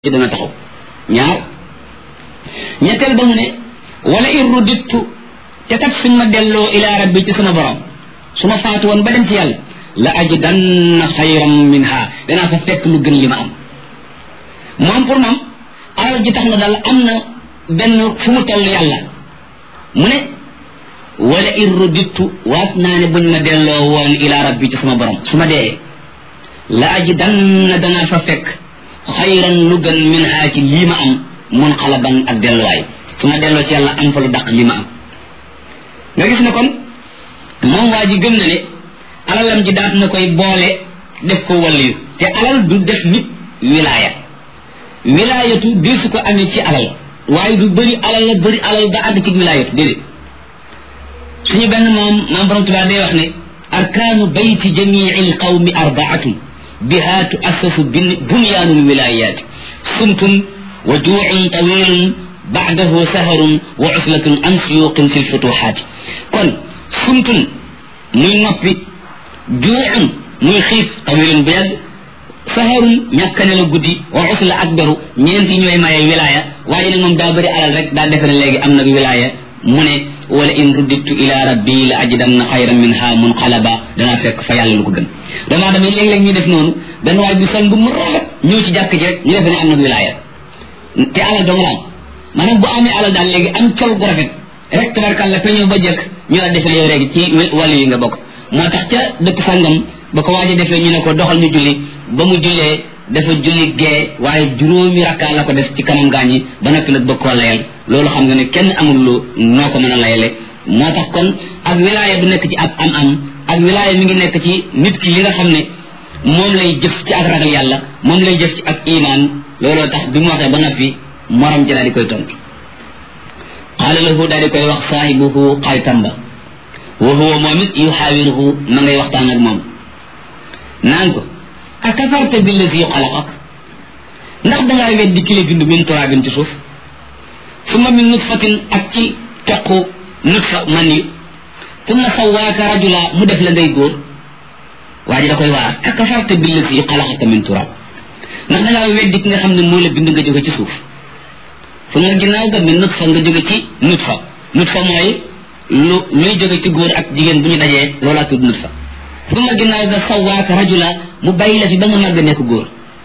ci dana taxaw ñaar ñetteel ba mu ne wala in rudittu te kat suñ ma delloo ila rabbi ci sama borom su ma faatu woon ba dem ci yàlla la ajidanna xayran minha danaa fa fekk lu gën li ma am moom pour moom alal ji tax na daal am na benn fu mu toll yàlla mu ne wala in rudittu waat naa ne buñ ma delloo woon ila rabbi ci sama borom su ma dee la ajidanna danaa fa fekk xayran lu gën min haa ci lii ma am mun xalaban ak delluwaay su ma delloo ci yàlla am fa lu daq lii ma am nga gis ne kon moom waa ji gëm na ne alalam ji daat na koy boole def ko waliyu te alal du def nit wilaaya wilaayatu di su ko amee ci alal waaye du bëri alal la bëri alal ba àgg ci wilaayatu déedéet suñu benn moom maam borom tubaab day wax ne arkaanu bayti jamii lqawmi arbaatun biha tuassasu bunyaanu lwilayaati sumtun wa juucun tawilun bacdahu saharun wa uslatun an suyuqin fi lfutuxaati kon sumtun muy noppi juucun muy xiif tawilun bu yàgg saharun ñàkkane la guddi wa usla ak beru ñeenti ñooy maye wilaaya waaye nag moom daa bëri alal rek daa defe ne léegi am nag wilaaya mu ne wala in ruddittu ila rabbi la ajidanna xayran minha munqalaba danaa fekk fa yàlla lu ko gën doomu aadama yi léeg-léeg ñu def noonu benn waay bi sol bu mu rafet ñëw ci jàkk ci rek ñu defe ne am nag wilaaya te alal dong la am maanaam bu amee alal daal léegi am col gu rafet rek tabarkàlla fa ñëw ba jëkk ñu la defe yow léegi ci wàllu yi nga bokk moo tax ca dëkk sàngam ba ko waaje defee ñu ne ko doxal ñu julli ba mu jullee dafa julli gee waaye juróomi rakkaa la ko def ci kanam gaañ yi ba noppi nag bëgg koo layal loolu xam nga ne kenn amul lu noo ko mën a layale moo tax kon ak wilaaya du nekk ci ab am am ak wilaaya mi ngi nekk ci nit ki li nga xam ne moom lay jëf ci ak ragal yàlla moom lay jëf ci ak imaan looloo tax bi mu waxee ba noppi morom ji daal di koy tontu qaala lahu daal di koy wax saahibuhu xaritam ba wa huwa moom it yuxaawiruhu ma ngay waxtaan ak moom naan ko akafarta billazi xalaqak ndax dangaa weddi ki la bind min turaabin ci suuf summa min nutfatin ak ci toqu nutfa man yi summa sawaaka rajula mu def la ngay góor waa ji da koy waar akafarta billazi xalaqaka min turaab ndax dangaa weddi ki nga xam ne moo la bind nga jóge ci suuf summa ginnaaw ga min nutfa nga jóge ci nutfa nutfa mooy lu luy jóge ci góor ak jigéen bu ñu dajee loolaa tudd nutfa summa ginnaaw ga sawaaka rajula mu bàyyi la fi ba nga màgg nekk góor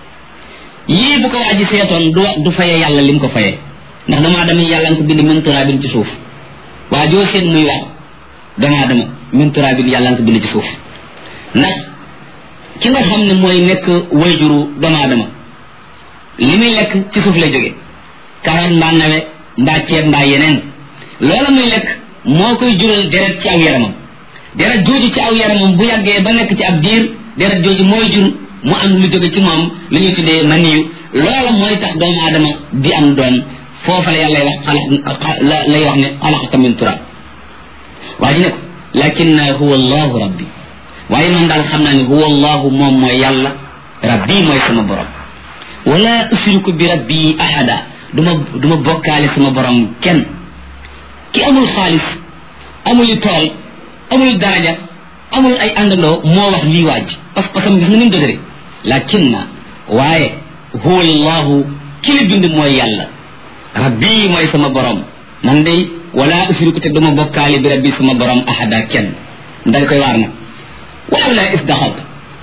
yii bu ko waa ji seetoon du du fayee yàlla lim ko fayee ndax damaa dama yàlla nga ko bind min turaabin ci suuf waa joo seen muy wax damaa dama min turaabin yàlla nga ko bind ci suuf ndax ki nga xam ne mooy nekk wayjuru damaa dama li muy lekk ci suuf lay jóge karoot mbaa nawe mbaa ceeb mbaa yeneen loola muy lekk moo koy jural deret ci aw yaramam deret jooju ci aw yaramam bu yàggee ba nekk ci ab diir deret jooju mooy jur mu am lu jóge ci moom li ñuy tuddee maniyu loola mooy tax doomu aadama di am doom foofa la yàlla wax xalax la lay wax ne xalaqaka min turab waa ji ne ko lakin huwa allahu rabbi waaye man daal xam naa ne huwa allahu moom mooy yàlla rabbi mooy sama borom wala usriku bi rabbi ahada duma duma bokkaale sama borom kenn ki amul xaalis amul tool amul daraja amul ay àndandoo moo wax lii waaj parce que parce que gis nga ni mu dëgëre lakin na waaye huwa allahu ki la bind mooy yàlla rabbi mooy sama borom man day wala usriku te duma bokkaale bi rabbi sama borom ahada kenn dal koy waar nag waaw la isdaxat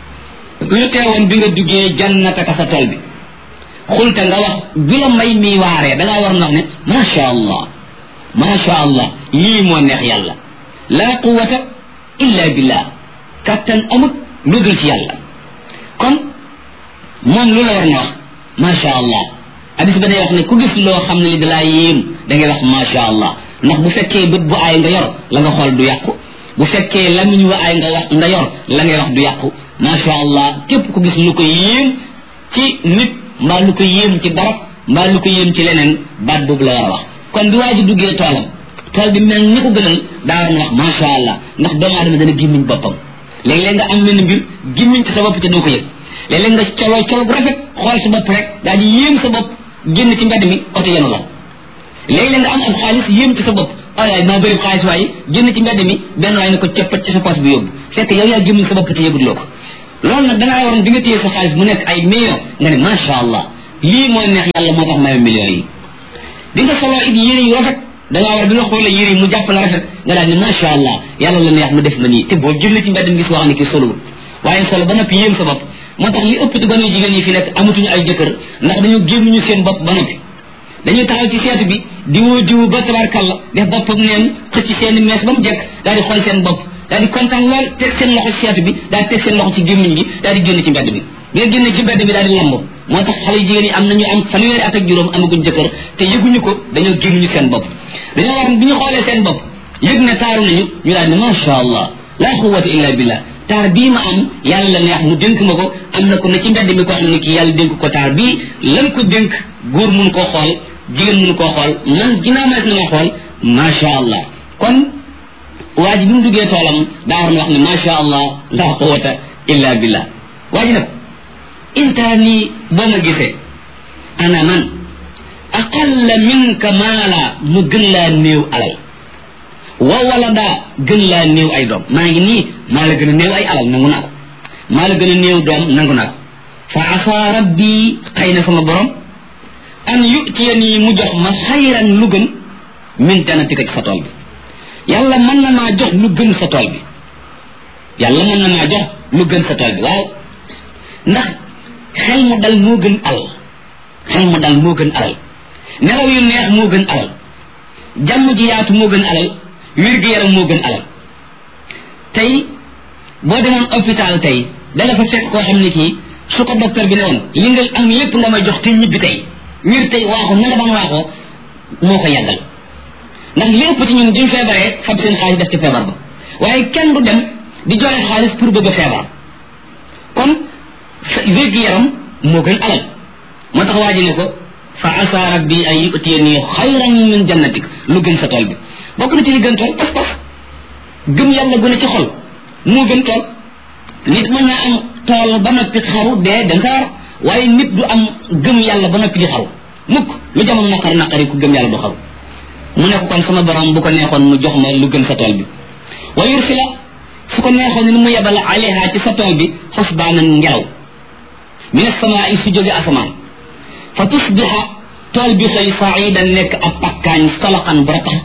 lu teewoon bi nga duggee jannataka sa tool bi xulta nga wax bi la may mi waaree dangaa war na wax ne macha allah macha allah lii moo neex yàlla laa quwata illa billah kattan amut lu dul ci yàlla kon moom lu la war na wax macha allah hadis ba day wax ne ku gis loo xam ne li dalaa yéem da ngay wax macha allah ndax bu fekkee bët bu aay nga yor la nga xool du yàqu bu fekkee lamiñ wa aay nga wax nga yor la ngay wax du yàqu macha allah képp ku gis lu ko yéem ci nit mbaa lu ko yéem ci dara mbaa lu ko yéem ci leneen baat boobu la war a wax kon bi waa ji duggee toolam tool bi mel ni ko gënal daa war na wax macha allah ndax doomu aadama dana gimmiñ boppam léeg-léeg nga am benn mbir gimmiñ ci sa bopp te doo ko yëg léeg-léeg nga coloo col bu rafet xool sa bopp rek daal di yéem sa bopp génn ci mbedd mi oto yenu la léeg-léeg nga am am xaalis yéem ci sa bopp ay maa bëri xaalis waaye génn ci mbedd mi benn waaye ne ko coppat ci sa poche bi yóbbu fekk yow yaa gimmiñ sa bopp te yëguloo ko loolu nag dangaa waroon bi nga téye sa xaalis mu nekk ay millions nga ne macha allah lii moo neex yàlla moo tax maye millions yi di nga solo it yére yu rafet da ngaa war bi nga xoolee yére yi mu jàpp la rafet nga daal ne macha allah yàlla la neex mu def ma nii te boo génn ci mbedd mi gis wax ne kii solowul waaye solo ba noppi yéem sa bopp moo tax li ëpp ci gone jigéen yi fi nekk amatuñu ay jëkkër ndax dañu génnuñu seen bopp ba noppi dañuy taxaw ci seetu bi di woo diwu ba tabarkalla def boppam neen xëcc seen mees ba mu jekk daal di xool seen bopp daal di kontaan lool teg seen loxo ci seetu bi daal di teg seen loxo ci gémmiñ gi daal di génn ci mbedd bi bi nga génne ci mbedd bi daal di lamb moo tax xale yu jigéen yi am nañu am fanweeri at ak juróom amaguñ jëkkër te yëguñu ko dañoo génnuñu seen bopp dañoo war bi ñu xoolee seen bopp yëg ne taaru nañu ñu daal ne macha allah la quwwata illa billah taar bii ma am yàlla la neex mu dénk ma ko am na ko ne ci mbedd mi koo xam ne kii yàlla dénk ko taar bii lan ko dénk góor mun koo xool jigéen mun koo xool man ginnaaw ma na ma xool macha allah kon waa ji bi mu duggee toolam daa war na wax ne macha allah la quwwata illa billah waa ji nag intaa nii boo ma gisee ana man aqalla minka maala mu gën laa néew alal wa wala daa gën laa néew ay doom maa ngi nii maa la gën a néew ay alal nangu naa ko maa la gën a néew doom nangu naa ko fa asa rabbi xëy na sama borom an yutiya nii mu jox ma xayran lu gën min janatika ci sa tool bi yàlla mën na maa jox lu gën sa tool bi yàlla mën na maa jox lu gën sa tool bi waaw ndax xel mu dal moo gën alal xel mu dal moo gën alal nelaw yu neex moo gën alal jàmm ji yaatu moo gën alal wér-gu-yaram moo gën alal tey boo demoon hôpital tey dala fa fekk koo xam ne kii su ko docteur bi ne woon li nga am lépp nga may jox te ñibbi tey wér tey waaxu na nga daan waaxoo moo ko yàggal ndax li ëpp ci ñun duñ feebaree fab seen xaalis def ci feebar ba waaye kenn du dem di joxe xaalis pour bëgg a feebar kon wér-gu-yaram moo gën alal moo tax waa ji ne ko fa asa rabbi an yutiyani xayran min jannatik lu gën sa tool bi bokk na ci li gën tool pas-pas gëm yàlla gën a ci xol moo gën tool nit mën naa am tool ba noppi xaru dee da nga war waaye nit du am gëm yàlla ba noppi di xaru mukk lu jamono naqari naqari ku gëm yàlla du xaru mu ne ko kon sama borom bu ko neexoon mu jox ma lu gën sa tool bi wa yursila su ko neexoon ni mu yebal alayha ci sa tool bi xusbaanan ngelaw min asamaai su jóge asamaan fa tusbiha tool bi xëy saidan nekk ab pakkaañ soloxan bu ratax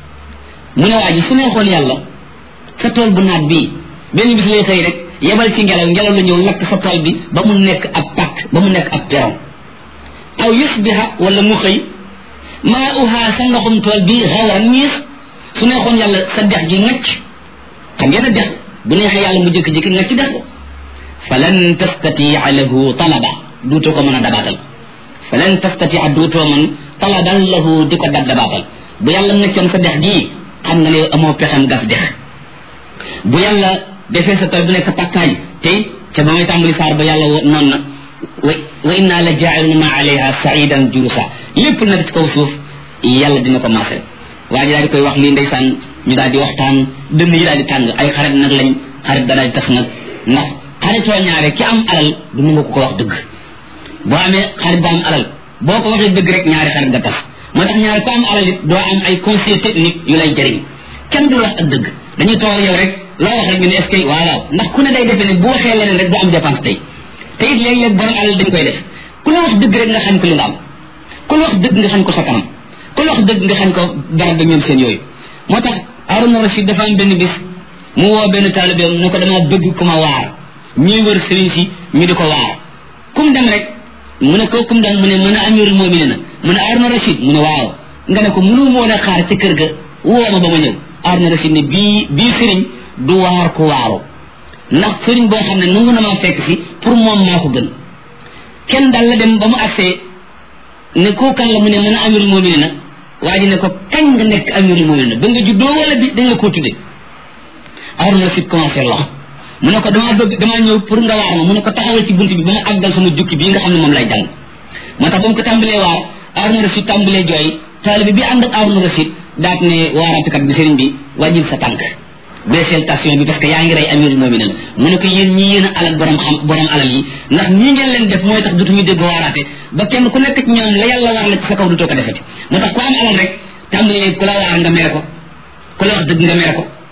mu ne waa ji su neexoon yàlla sa tool bu naat bii benn bis lay xëy rek yebal ci ngelaw ngelaw la ñëw lakk sa tool bi ba mu nekk ab pakk ba mu nekk ab peron aw yusbiha wala mu xëy maa uhaa sa ndoxum tool bi xawran ñiis su neexoon yàlla sa dex gi ngacc xam ngeen a dex bu neexee yàlla mu jëkki-jëkki ngacc dex ko falan tastatia lahu talaba duutoo ko mën a dabaatal falan tastatia duutoo mën talaban lahu di ko dab dabaatal bu yàlla ngaccoon sa dex gii xam nga ne amoo pexem gas dex bu yàlla defee sa tool bu nekk pàkkaañ te ca ba may tàmbali saar ba yàlla noon na wa wa inna la jaa'iluna ma alayha saidan jurusa lépp nag ci kaw suuf yàlla dina ko maase waa ji daal di koy wax lii ndeysaan ñu daal di waxtaan dënn yi daal di tàng ay xarit nag lañ xarit da daal di tas nag ndax xaritoo ñaare ki am alal du nangu ko ko wax dëgg boo amee xarit bu am alal boo ko waxee dëgg rek ñaari xarit nga tas moo tax ñaare ko am alal it doo am ay conseil technique yu lay jëriñ kenn du wax ak dëgg dañuy toog yow rek loo wax rek ñu ne est ce que waaw ndax ku ne day defee ne bu waxee leneen rek du am dépense tey te it léeg-léeg borom alal dañ koy def ku la wax dëgg rek nga xam ko li nga am ku la wax dëgg nga xam ko sa kanam ku la wax dëgg nga xam ko dara ba ñoom seen yooyu moo tax Haruna Rashid dafa am benn bis mu woo benn taalibeem ne ko dama bëgg ku ma waar ñuy wër sëriñ si ñu di ko waar kum dem rek mu ne ko kum dem mu ne mën a amirul mu'minina mu ne Haruna Rashid mu ne waaw nga ne ko mënu moo a xaar ci kër ga woo ma ba ma ñëw Haruna Rashid ne bii bii sëriñ du waar ku waaru ndax sëriñ boo xam ne nangu na maa fekk si pour moom maa ko gën kenn daal la dem ba mu agsee ne koo kan la mu ne mën a amirul mu'minina waa ji ne ko kañ nga nekk amirul mu'minina ba nga juddoo wala bi dañ la koo tudde Haruna Rashid commencé lox mu ne ko damaa bëgg damaa ñëw pour nga waar ma mu ne ko taxawal ci bunt bi ba ma àggal sama jukki bii nga xam ne moom lay jàng moo tax ba mu ko tàmbalee waar Haruna Rashid tàmbalee jooy taalibe bi ànd ak Haruna Rashid daat ne waaratukat bi sëriñ bi wàññil sa tànk baisseel station bi parce que yaa ngi rey amirul mu'minin mu ne ko yéen ñi yéen a alal borom xam borom alal yi ndax ñii ngeen leen def mooy tax dutuñu dégg waaraate ba kenn ku nekk ci ñoom la yàlla war la ci sa kaw dutoo ko defati moo tax ku am alal rek tàmbalee ku la waar nga mere ko ku la wax dëgg nga mere ko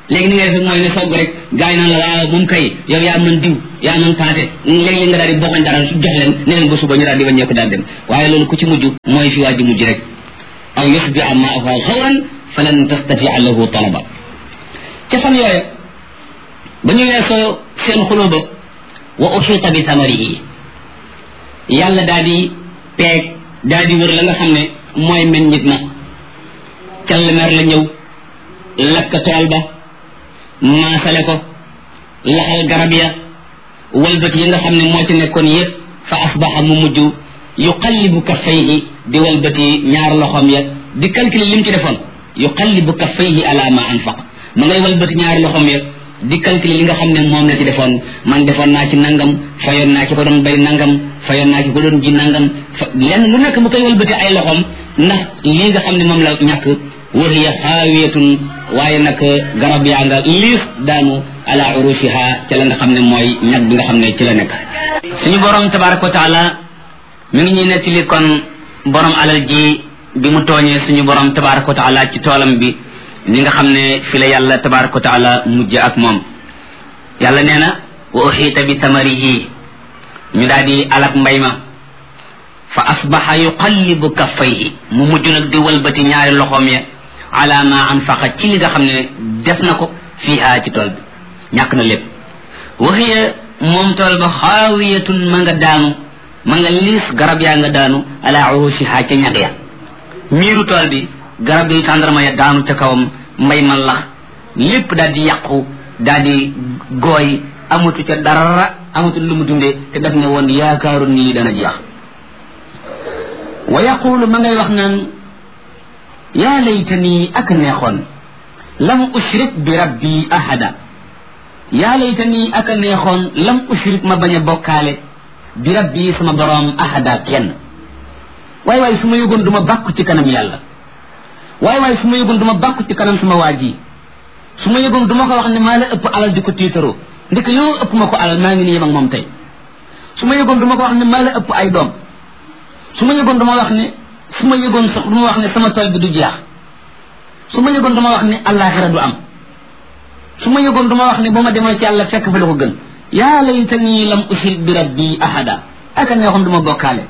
léegi ni ngay def mooy ne sogg rek gars yi naan la waaw moom kay yow yaa mën diw yaa mën paate léegi nga daal di bokkañ dara jox leen ne leen ba suba ñu daal di wàññeeku daal dem waaye loolu ku ci mujj mooy fi waa ji mujj rek aw yusbi amma afa xawran falan tastatia lahu talaba ca fan yooya ba ñu weesoo seen xuloo ba wa uxita bi samarihi yàlla daal di peeg daal di wër la nga xam ne mooy meññit na callemer la ñëw lakk tool ba maasale ko laxal garab ya walbati yi nga xam ne moo ci nekkoon yëpp fa asbaxa mu mujj yuqallibu kaffayhi di walbati ñaar loxoom ya di calculer lim ci defoon yuqallibu kaffayhi ala ma anfaq ma ngay walbati ñaari loxoom ya di calculer li nga xam ne moom la ci defoon man defoon naa ci nangam fayoon naa ci ko doon bay nangam fayoon naa ci ko doon ji nangam fa lenn lu nekk mu koy walbati ay loxoom ndax lii nga xam ne moom la ñàkk wahiya xaawiyatun waaye nag garab yaa nga liis daanu ala urushiha ca la nga xam ne mooy ñag bi nga xam ne ci la nekk suñu borom tabaraka wa taala mi ngi ñuy nettali kon borom alal ji bi mu tooñee suñu borom tabaraka wa taala ci toolam bi ni nga xam ne fi la yàlla tabaraka wa taala mujj ak moom yàlla nee na wa uxiita bi tamarihi ñu daal di alak mbay ma fa asbaxa yuqallibu kaffayhi mu mujj nag di walbati ñaari loxoom ya ala ma anfaqa ci li nga xam ne def na ko fiiha ci tool bi ñàkk na lépp waxiya moom tool ba xaawiyatun ma nga daanu ma nga liis garab yaa nga daanu ala urushiha ca ñag ya miiru tool bi garab yi tàndarma ya daanu ca kawam mbay ma lax lépp daal di yàqu daal di gooy amatu ca dara amatu lu mu dundee te def ne woon yaakaaru nii dana jeex wa yaqulu ma ngay wax naan yaa laytani ak neexoon lam ushrik bi rabbi ahada yaa laytani ak neexoon lam ushrik ma bañ a bokkaale bi rabbi sama boroom ahada kenn waay waay su ma yëgoon du ma bàkku ci kanam yàlla waay waay su ma yëgoon du ma bàkku ci kanam sama waa ji su ma yëgoon du ma ko wax ne maa la ëpp alal di ko tiitaroo ndeke yow ëpp ma ko alal maa ngi nii yem ak moom tey su ma yëgoon du ma ko wax ne maa la ëpp ay doom su ma yëgoon dama wax ne su ma yëgoon sax du ma wax ne sama tool bi du jeex su ma yëgoon dama wax ne allaaxira du am su ma yëgoon dama wax ne ba ma demoo ci yàlla fekk fa la ko gën yaa laytani lam ushrik bi rabbi ahada aka neexoon du ma bokkaale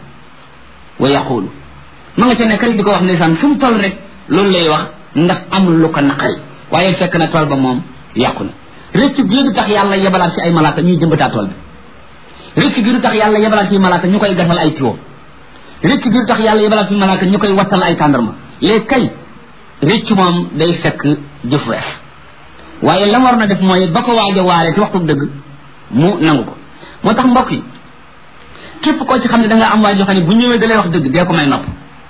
wa yaqulu ma nga ca nekkal di ko wax ndeysaan fu mu toll rek loolu lay wax ndax amul lu ko naqari waaye fekk na tool ba moom yàqu na rëcc gi du tax yàlla yebalaat si ay malaaka ñuy jëmbataa tool bi rëcc gi du tax yàlla yebalaat si malaaka ñu koy gasal ay tiwo rëcc gi du tax yàlla yebalaat fi malaaka ñu koy wattal ay tàndarma léegi kay rëcc moom day fekk jëf wees waaye la war na def mooy ba ko waaj a waare ci waxtu dëgg mu nangu ko moo tax mbokk yi képp koo ci xam ne da nga am waaj yoo xam ne bu ñëwee da lay wax dëgg dee ko may nopp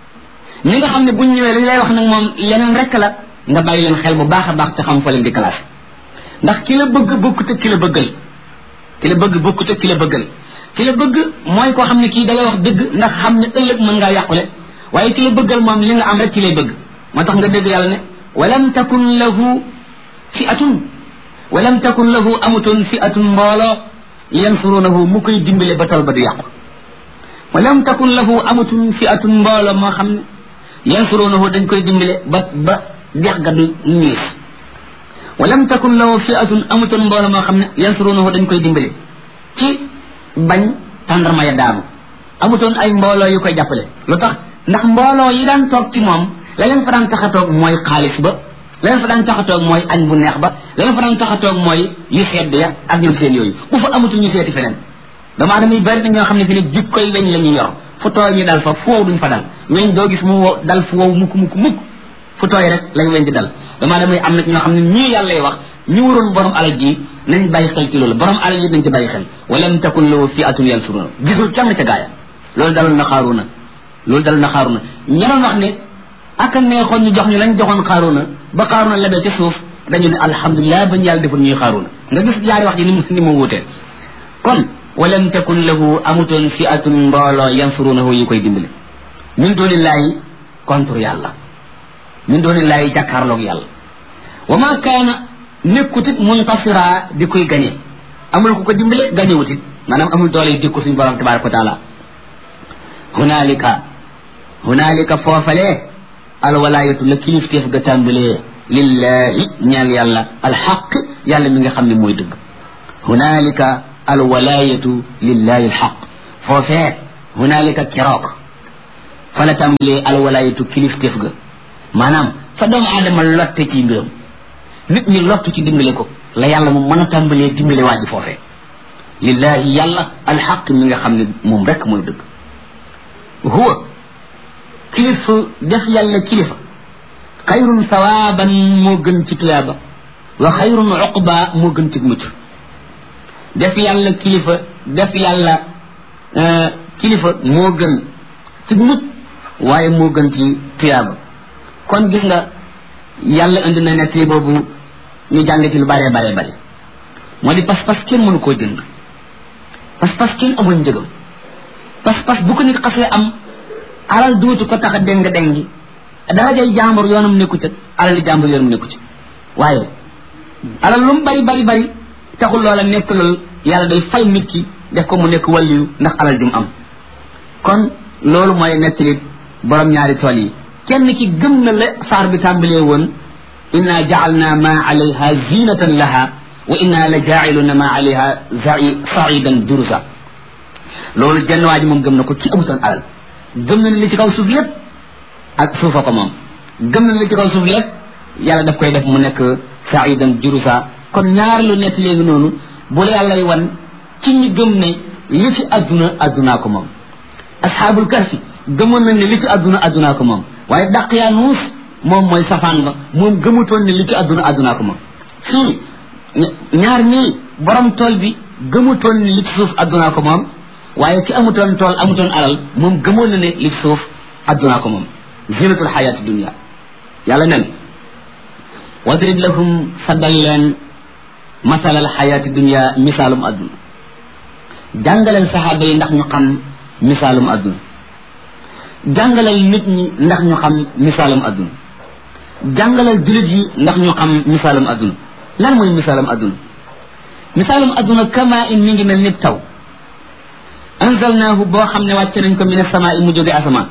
ñi nga xam ne bu ñëwee dañ lay wax nag moom leneen rek la nga bàyyi leen xel bu baax a baax te xam fa leen di classe ndax ki la bëgg bokkut ak ki la bëggal ki la bëgg bokkut ak ki la bëggal ki la bëgg mooy koo xam ne kii da lay wax dëgg ndax xam ne ëllëg mën ngaa yàqule waaye ki la bëggal moom li nga am rek ci lay bëgg moo tax nga dégg yàlla ne walam takun lahu fi atun walam takun lahu amutoon fi atun mbooloo yansurunahu mu koy dimbale ba tol ba du yàqu walam takun lahu amutoon fi atun mbooloo moo xam ne yansurunahu dañ koy dimbale ba ba dex ga du ñiis walam takun lahu fi atun amutoon mbooloo moo xam ne yansurunahu dañ koy dimbale ci bañ tàndarma ya daanu amutoon ay mbooloo yu koy jàppale lu tax ndax mbooloo yi daan toog ci moom la leen fa daan tax a toog mooy xaalis ba la leen fa daan tax a toog mooy añ bu neex ba la leen fa daan tax a toog mooy yu sedd ya ak ñoom seen yooyu bu fa amutul ñu seeti feneen dama adama yi bari na ñoo xam ne fi ne jikkoy weñ la ñuy yor fu tooy ñu dal fa fu wow duñ fa dal weñ doo gis mu wow dal fu wow mukk mukk mukk fu tooy rek lay weñ di dal dama adama yi am na ñoo xam ne ñii yàlla lay wax ñu waroon borom alal ji nañ bàyyi xel ci loolu borom alal yi nañ ci bàyyi xel walam takun lahu fi atun yansuruna gisul kenn ca gaaya loolu dalal na xaaruna loolu dalal na xaaruna ñaroon wax ne aka neexoon ñu jox ñu lañ joxoon xaaruna ba xaaruna lebee ca suuf dañu ne alhamdulilah bañ yàlla deful ñuy xaaruna nga gis ñaari wax ji ni mu ni mu wuutee kon walam takun lahu amutoon fi atun mbooloo yansurunahu yi koy dimbali min doonillaahi contre yàlla min doonillaahi jàkkaarloog yàlla wa ma kaana nekkutit muntasira di koy gañe amul ku ko dimbale gañewutit maanaam amul doole yu dikku suñu borom tabaraka wa taala hunaalika hunaalika foofalee alwalaayatu la kilifteef ga tàmbalee lillahi ñeel yàlla alxaq yàlla mi nga xam ne mooy dëgg hunaalika alwalaayatu lillahi alxaq foofee hunaalika keroog fa la tàmbalee alwalaayatu kilifteef ga maanaam fa doomu aadama lotte ci mbiram nit ñi lottu ci dimbale ko la yàlla moom mën a tàmbalee dimbale waa ji foofee lillahi yàlla alxaq mi nga xam ne moom rek mooy dëgg huwa kilifa def yàlla kilifa xayrun sawaaban moo gën ci tuyaaba wa xayrun uqba moo gën ci mucc def yàlla kilifa def yàlla kilifa moo gën ci mucc waaye moo gën ci tuyaaba kon gis nga yàlla indi na nettali boobu ñu jàng ci lu bare bare bare moo di pas-pas kenn mënu koo jënd pas-pas kenn amul njëgam pas-pas bu ko nit xasee am alal duutu ko tax a déng déngi darajay jàmbur yoonam nekku ca alali jàmbur yoonam nekku ca waaye alal lu mu bari bari bari taxul loola nekk lool yàlla day fay nit ki def ko mu nekk wàlliyu ndax alal jum am kon loolu mooy nettali borom ñaari tool yi kenn ki gëm na la saar bi tàmbalee woon inna jaalna ma alayha zinatan laha wa inna la jaaciluna ma alayha saidan durusa loolu jenn waa ji moom gëm na ko ci amutoon alal gëm na ne li ci kaw suuf lépp ak suufa ko moom gëm na ne li ci kaw suuf lépp yàlla daf koy def mu nekk saidan durusa kon ñaar lu nekk léegi noonu bu la yàllay wan ci ñi gëm ne li ci adduna addunaa ko moom asxaabul kahfi gëmoon nañ ne li ci adduna addunaa ko moom waaye daq yaa nuus moom mooy safaan ba moom gëmutoon ne li ci adduna addunaa ko moom fii ñaar ñii borom tool bi gëmutoon ne li ci suuf addunaa ko moom waaye ki amutoon tool amutoon alal moom gëmoon na ne li ci suuf addunaa ko moom zinatul xayaati dunia yàlla nen wadrib lahum saddal leen masalal xayaati dunia misaalum adduna jàngaleel saxaaba yi ndax ñu xam misaalum adduna jàngalal nit ñi ndax ñu xam misaalum adduna jàngalal jullit yi ndax ñu xam misaalum adduna lan mooy misaalum adduna misaalum adduna kama in mi ngi mel ni taw anzalnaahu boo xam ne wàcce nañ ko min asamaa i mu jóge asamaan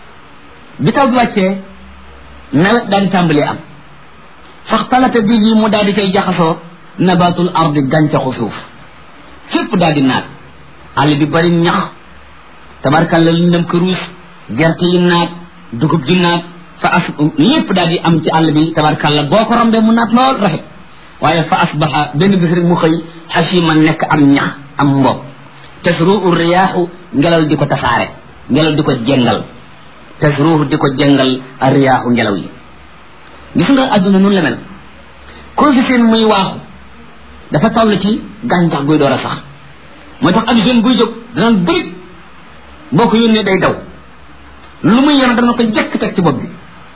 bi taw bi wàccee nawet daal di tàmbalee am faxtalata bi yi mu daal di koy jaxasoo nabatul ardi gàncaxu suuf fépp daal di naat àll bi bari ñax tabarkalla liñ dem këruus gerte yi naat dugub ji naat fa as lépp daal di am ci àll bi tabarkalla boo ko rombee mu naat lool rafet waaye fa asbaxa benn bis rek mu xëy xasima nekk am ñax am mbob tasruhu riyaaxu ngelaw di ko tasaare ngelaw di ko jengal tasruhu di ko jengal a riyaaxu ngelaw yi gis nga àdduna nun la mel koo fi seen muy waaxu dafa toll ci gàncax guy door a sax moo tax ak jeune buy jóg danaan bërit boo ko yónnee day daw lu muy yor dana ko jekk teg ci bopp bi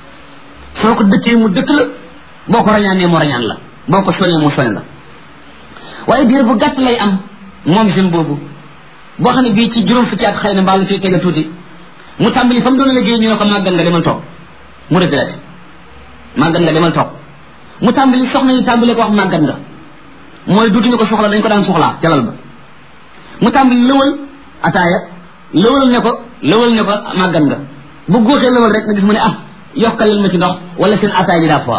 soo ko dëkkee mu dëkk la boo ko rañaanee mu rañaan la boo ko soñee mu soñ la waaye diir bu gàtt lay am moom jeune boobu boo xam ne bii ci juróom fukki at xëy na mbaa lu fii tege tuuti mu tàmbali fa mu doon liggéey ñu ne ko màggal nga demal toog mu retraité màggat nga demal toog mu tàmbali soxna yi tàmbali ko wax màggat nga mooy duutuñu ko soxla dañ ko daan soxlaa jalal ba mu tàmbali lëwal ataaya lëwal ne ko lëwal ne ko màggat nga bu góoxee lëwal rek nga gis mu ne ah yokkalal ma ci ndox wala seen ataaya ji daa foor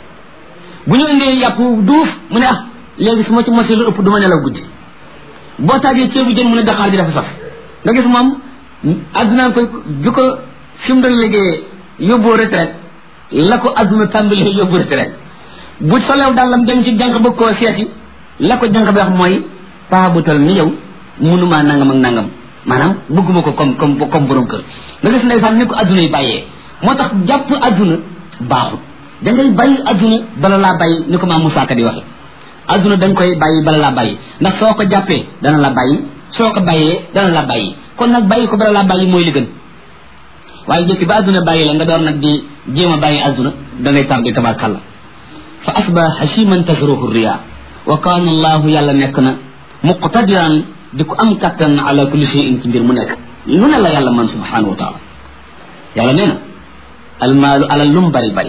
bu ñu indee yàpp duuf mu ne ah léegi su ma ci mosee lu ëpp du ma nelaw guddi boo taajee ceebu jën mu ne daxaar ji dafa saf nga gis moom addunaan ko bi ko fi mu doon liggéeyee yóbboo retraite la ko adduna tàmbalee yóbbu retraite bu solew dàllam dem ci jànq bëgg koo seeti la ko jànq bi wax mooy paa bu tal ni yow munumaa nangam ak nangam maanaam bëgguma ko comme comme comme borom kër nga gis ndeysaan ni ko adduna yi bàyyee moo tax jàpp adduna baaxut da ngay bàyyi adduna bala laa bàyyi ni ko maam Moussa Ka di waxe adduna da nga koy bàyyi bala laa bàyyi ndax soo ko jàppee dana la bàyyi soo ko bàyyee dana la bàyyi kon nag bàyyi ko bala laa bàyyi mooy li gën waaye jëkki ba adduna bàyyi la nga door nag di jéem a bàyyi adduna da ngay tàmbi tabarkalla fa asba hashiman tasruhu riya wa kaana allahu yàlla nekk na muqtadiran di ko am kattan ala kulli shay'in ci mbir mu nekk lu ne la yàlla man subhanahu wa taala yàlla nee na almaalu alal lu mu bari bari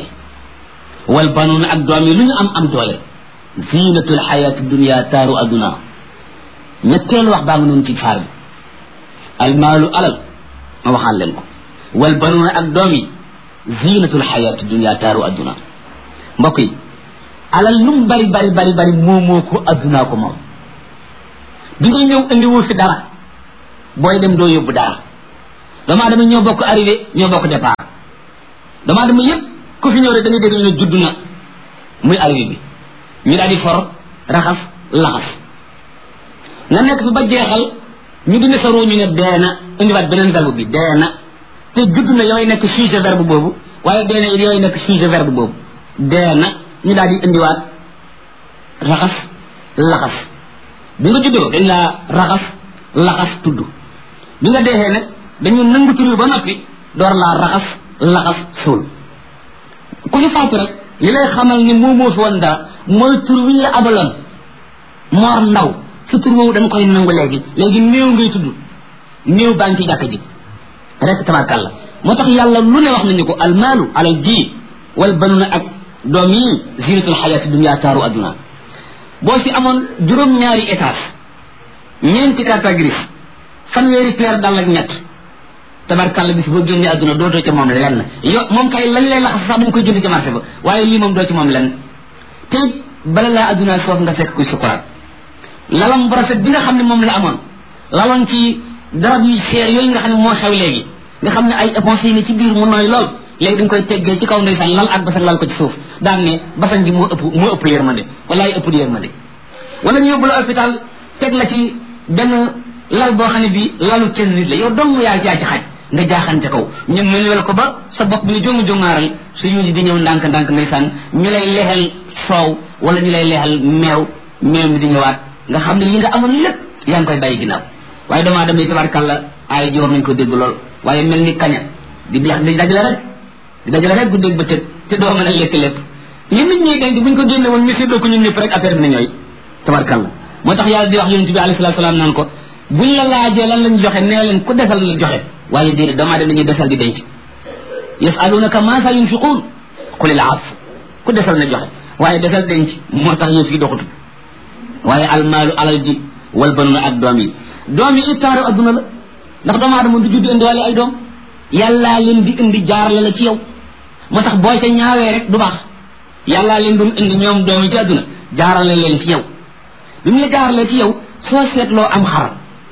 wal banuuna ak doom yi lu ñu am am doole zinatul xayaati dunia taaru adduna ñetteelu wax baa nga noonu ci faar bi almaalu alal ma waxaan leen ko wal banuuna ak doom yi zinatul xayaati dunia taaru adduna mbokk yi alal lu mu bari bari bari bari moomoo ko addunaa ko moom bi nga ñëw indiwul fi dara booy dem doo yóbbu dara doomu aadama ñoo bokk arrivé ñoo bokk départ doomu aadama yépp ku fi ñëw rek da ngay dégg ñu ne judd na muy arrivé bi ñu daal di for raxas laxas nga nekk fi ba jeexal ñu dina sa roo ñu ne dee na indiwaat beneen verbe bi dee na te judd na yooyu nekk sujet verbe boobu waaye dee na yooyu nekk sujet verbe boobu dee na ñu daal di indiwaat raxas laxas bi nga juddoo dañ laa raxas laxas tudd bi nga deexee nag dañu nangu tur ba noppi door laa raxas laxas suul ku ñu faatu rek li lay xamal ni moo moo fi woon dara mooy tur wi ñu la abaloon moor ndaw sa tur woowu dañ koy nangu léegi léegi néew ngay tudd néew baa ngi ci jàkk ji rek tabarkàlla moo tax yàlla lu ne wax nañu ko almaalu alal ji wal banuna ak doom yi zinatul xayaati dunya taaru adduna boo fi amoon juróom-ñaari étage ñeenti carte grise fanweeri paire dal ak ñett tabarkàlla bis boo génnee adduna dootoo ci moom lenn yo moom kay lañ lay laxas sax dañ koy jënd ci marché ba waaye lii moom doo ci moom lenn te bala laa adduna foofu nga fekk kuy sukuraat lalam bu rafet bi nga xam ne moom la amoon laloon ci darab yu seer yooyu nga xam ne moo xew léegi nga xam ne ay éponge yi ne ci biir mu nooy lool léegi dañ koy teggee ci kaw ndeysaan lal ak basan lal ko ci suuf daan ne basan gi moo ëpp moo ëpp yërmande walaay ëpp di yërmande wala ñu yóbbu la hôpital teg la ci benn lal boo xam ne bii lalu kenn nit la yow dong yaa yaa ci xaj nga jaaxante kaw ñu mënuwel ko ba sa bopp bi ni jongu jongaaral su yuusi di ñëw ndànk ndànk ndeysaan ñu lay leexal soow wala ñu lay leexal meew meew mi di ñëwaat nga xam ne li nga amoon lépp yaa ngi koy bàyyi ginnaaw waaye doomu aadama yi tabarkàlla aay ji war nañ ko dégg lool waaye mel ni kaña di deex di dajale rek di dajale rek guddeeg ba tëg te doo mën a lekk lépp li nit ñi denc buñ ko génne woon ñu séddoo ko ñun ñëpp rek affaire bi na ñooy tabarkàlla moo tax yàlla di wax yonent bi alayhi salaatu salaam naan ko buñ la laajee lan lañ joxe nee leen ku defal la joxe waaye déedéet doomu aadama dañuy desal di denc yasalunaka ma sa yunfiquun qulil af ku desal na joxe waaye desal denc moo tax yëf yi doxatu waaye almaalu alal ji wal banuna ak doom yi doom yi it taaru adduna la ndax doomu aadama du judd indiwaale ay doom yàllaa leen di indi jaarale la ci yow moo tax boo ca ñaawee rek du baax yàllaa leen doon indi ñoom doom yi ci adduna jaarale leen ci yow bi mu la jaaralee ci yow soo seetloo am xar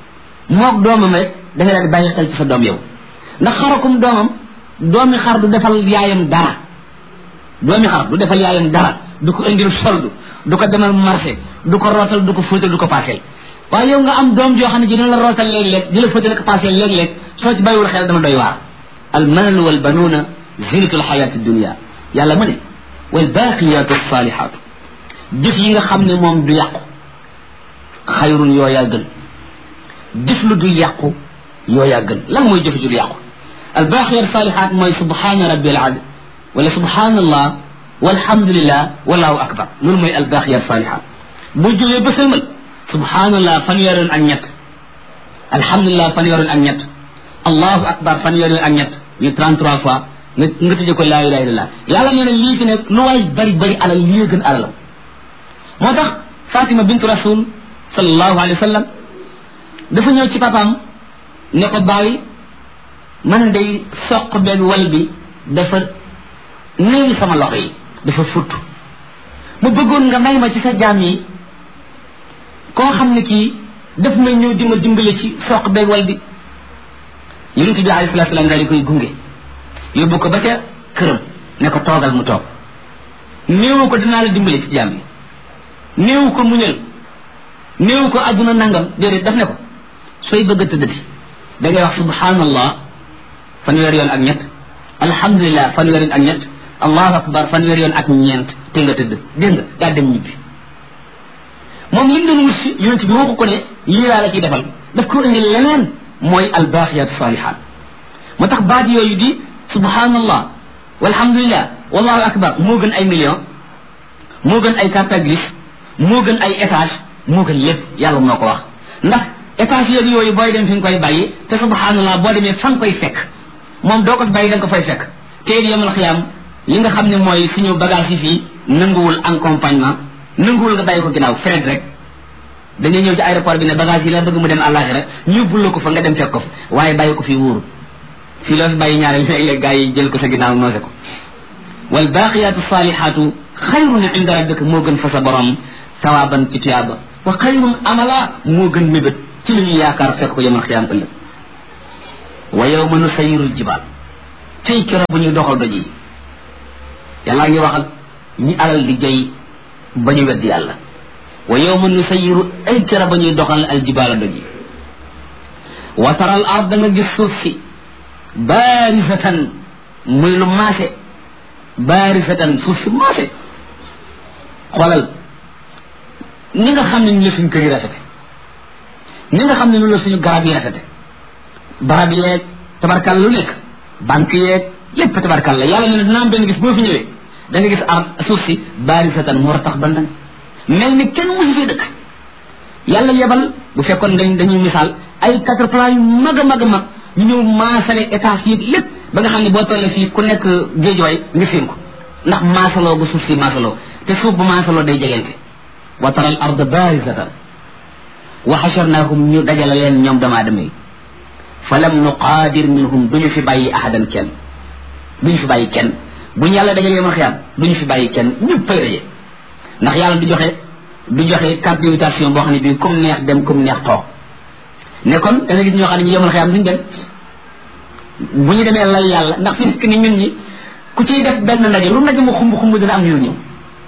moog doomam rek dafay daal di bàyyi xel ci sa doom yow ndax xarakum doomam doomi xar du defal yaayam dara doomi xar du defal yaayam dara du ko indil soldu du ko demal marché du ko rootal du ko fóotal du ko paaseel waaye yow nga am doom joo xam ne ji dina la rootal léeg-léeg di la fóotal ko paaseel léeg-léeg soo ci bàyyiwul xel dama doy waar al maalu wal banuuna zinatul xayaati dunia yàlla mu ne wal baaqiyaatu saalihaatu jëf yi nga xam ne moom du yàqu xayrun yooyaa gën jëf lu du yàqu yooyaa gën lan mooy jëf ju du yàqu al baaqiyaatu saalihaat mooy subhaana rabbil ad wala subhaanallah walhamdulillah wallahu akbar loolu mooy albaaqiyaat saalihaat boo jógee ba sëlmal subhaanallah fanweeri yoon ak ñett alhamdulillah fanweeri yoon ak ñett allahu akbar fanweeri yoon ak ñett ñu 33 fois nga nga tëjee ko laa ilaha illallah yàlla nee na lii fi nekk lu waay bari bari alal lii gën alalam moo tax Fatima bintu rasul sallallahu alayhi wa sallam dafa ñëw ci papaam ne ko bàyyi man day soq benn wal bi dafa néewi sama loxo yi dafa futt mu bëggoon nga may ma ci sa jaam yi koo xam ne kii daf may ñëw di ma dimbale ci soq beeg wal bi yonent bi alayhi salaatu salaam daal di koy gunge yóbbu ko ba ca këram ne ko toogal mu toog néewu ko dinaa la dimbale ci jaam yi néewu ko muñal néewu ko àdduna nangam déedéet daf ne ko sooy bëgg a tëddati da ngay wax subhanallah fanweer yoon ak ñett alhamdulilah fanweer yoon ak ñett allahu akbar fanweer yoon ak ñeent te nga tëdd dégg nga daa dem ñibbi moom li mu doon wut si yonent bi waxu ko ne lii laa la ciy defal daf ko indi leneen mooy albaaqiyaat saalihaat moo tax baat yooyu di subhanallah walhamdulilah wallahu akbar moo gën ay million moo gën ay carte grise moo gën ay étage moo gën lépp yàlla moo ko wax ndax étage yooyu yooyu booy dem fi nga koy bàyyi te subhanallah boo demee fa nga koy fekk moom doo ko bàyyi da nga ko fay fekk te it yemal xiyaam li nga xam ne mooy suñu bagage yi fii nanguwul accompagnement nanguwul nga bàyyi ko ginnaaw fret rek da ngay ñëw ci aéroport bi ne bagage yi la bëgg mu dem àllaaxira ñu bul la ko fa nga dem fekk ko fa waaye bàyyi ko fii wóoru fii loo fi bàyyi ñaareel léeg-léeg gars yi jël ko sa ginnaaw noose ko wal baaqiyaatu saalihaatu xayrun inda rabbika moo gën fa sa borom sawaaban ci tuyaaba wa xayrun amala moo gën mébét ci li ñu yaakaar fekk ko yamal xiyaam ëllëg wa yawma nusayyirul jibaal tey kero bu ñuy doxal doj yi yàllaa ngi wax ak ñi alal di jay ba ñu weddi yàlla wa yawma nusayyiru ay kero ba ñuy doxal al jibaala doj yi wa taral ard da nga gis suuf si baarisatan muy lu maase baarisatan suuf si maase xoolal ni nga xam ne ni la suñu kër yi rafete ni nga xam ne ni la suñu garab yi rafete barab yeeg tabarkal lu nekk banque yeeg lépp tabarkal la yàlla ne dina am benn gis boo fi ñëwee da nga gis ar suuf si baarisatan mu war a tax bandan mel ni kenn musu fi dëkk yàlla yebal bu fekkoon dañ dañuy misaal ay quatre plans yu mag a mag a mag ñu ñëw maasale étage yi lépp ba nga xam ne boo tollee fii ku nekk géejooy nga séen ko ndax maasaloo bu suuf si maasaloo te suuf bu maasaloo day jegente wa tara al arda barisatan wa xasharnaahum ñu dajale leen ñoom dama adama yi fa lam nuqaadir minhum duñu fi bàyyi ahadan kenn duñu fi bàyyi kenn buñu yàlla dajalee ma xiyaam duñu fi bàyyi kenn ñëpp pay daje ndax yàlla du joxe du joxe carte d'invitation boo xam ne bii comme neex dem comme neex toog ne kon da nga gis ñoo xam ne ñu yemal xiyaam duñu dem bu ñu demee lay yàlla ndax fi nekk ni ñun ñi ku ciy def benn ndaje lu ndaje mu xumb xumb dina am ñu ñëw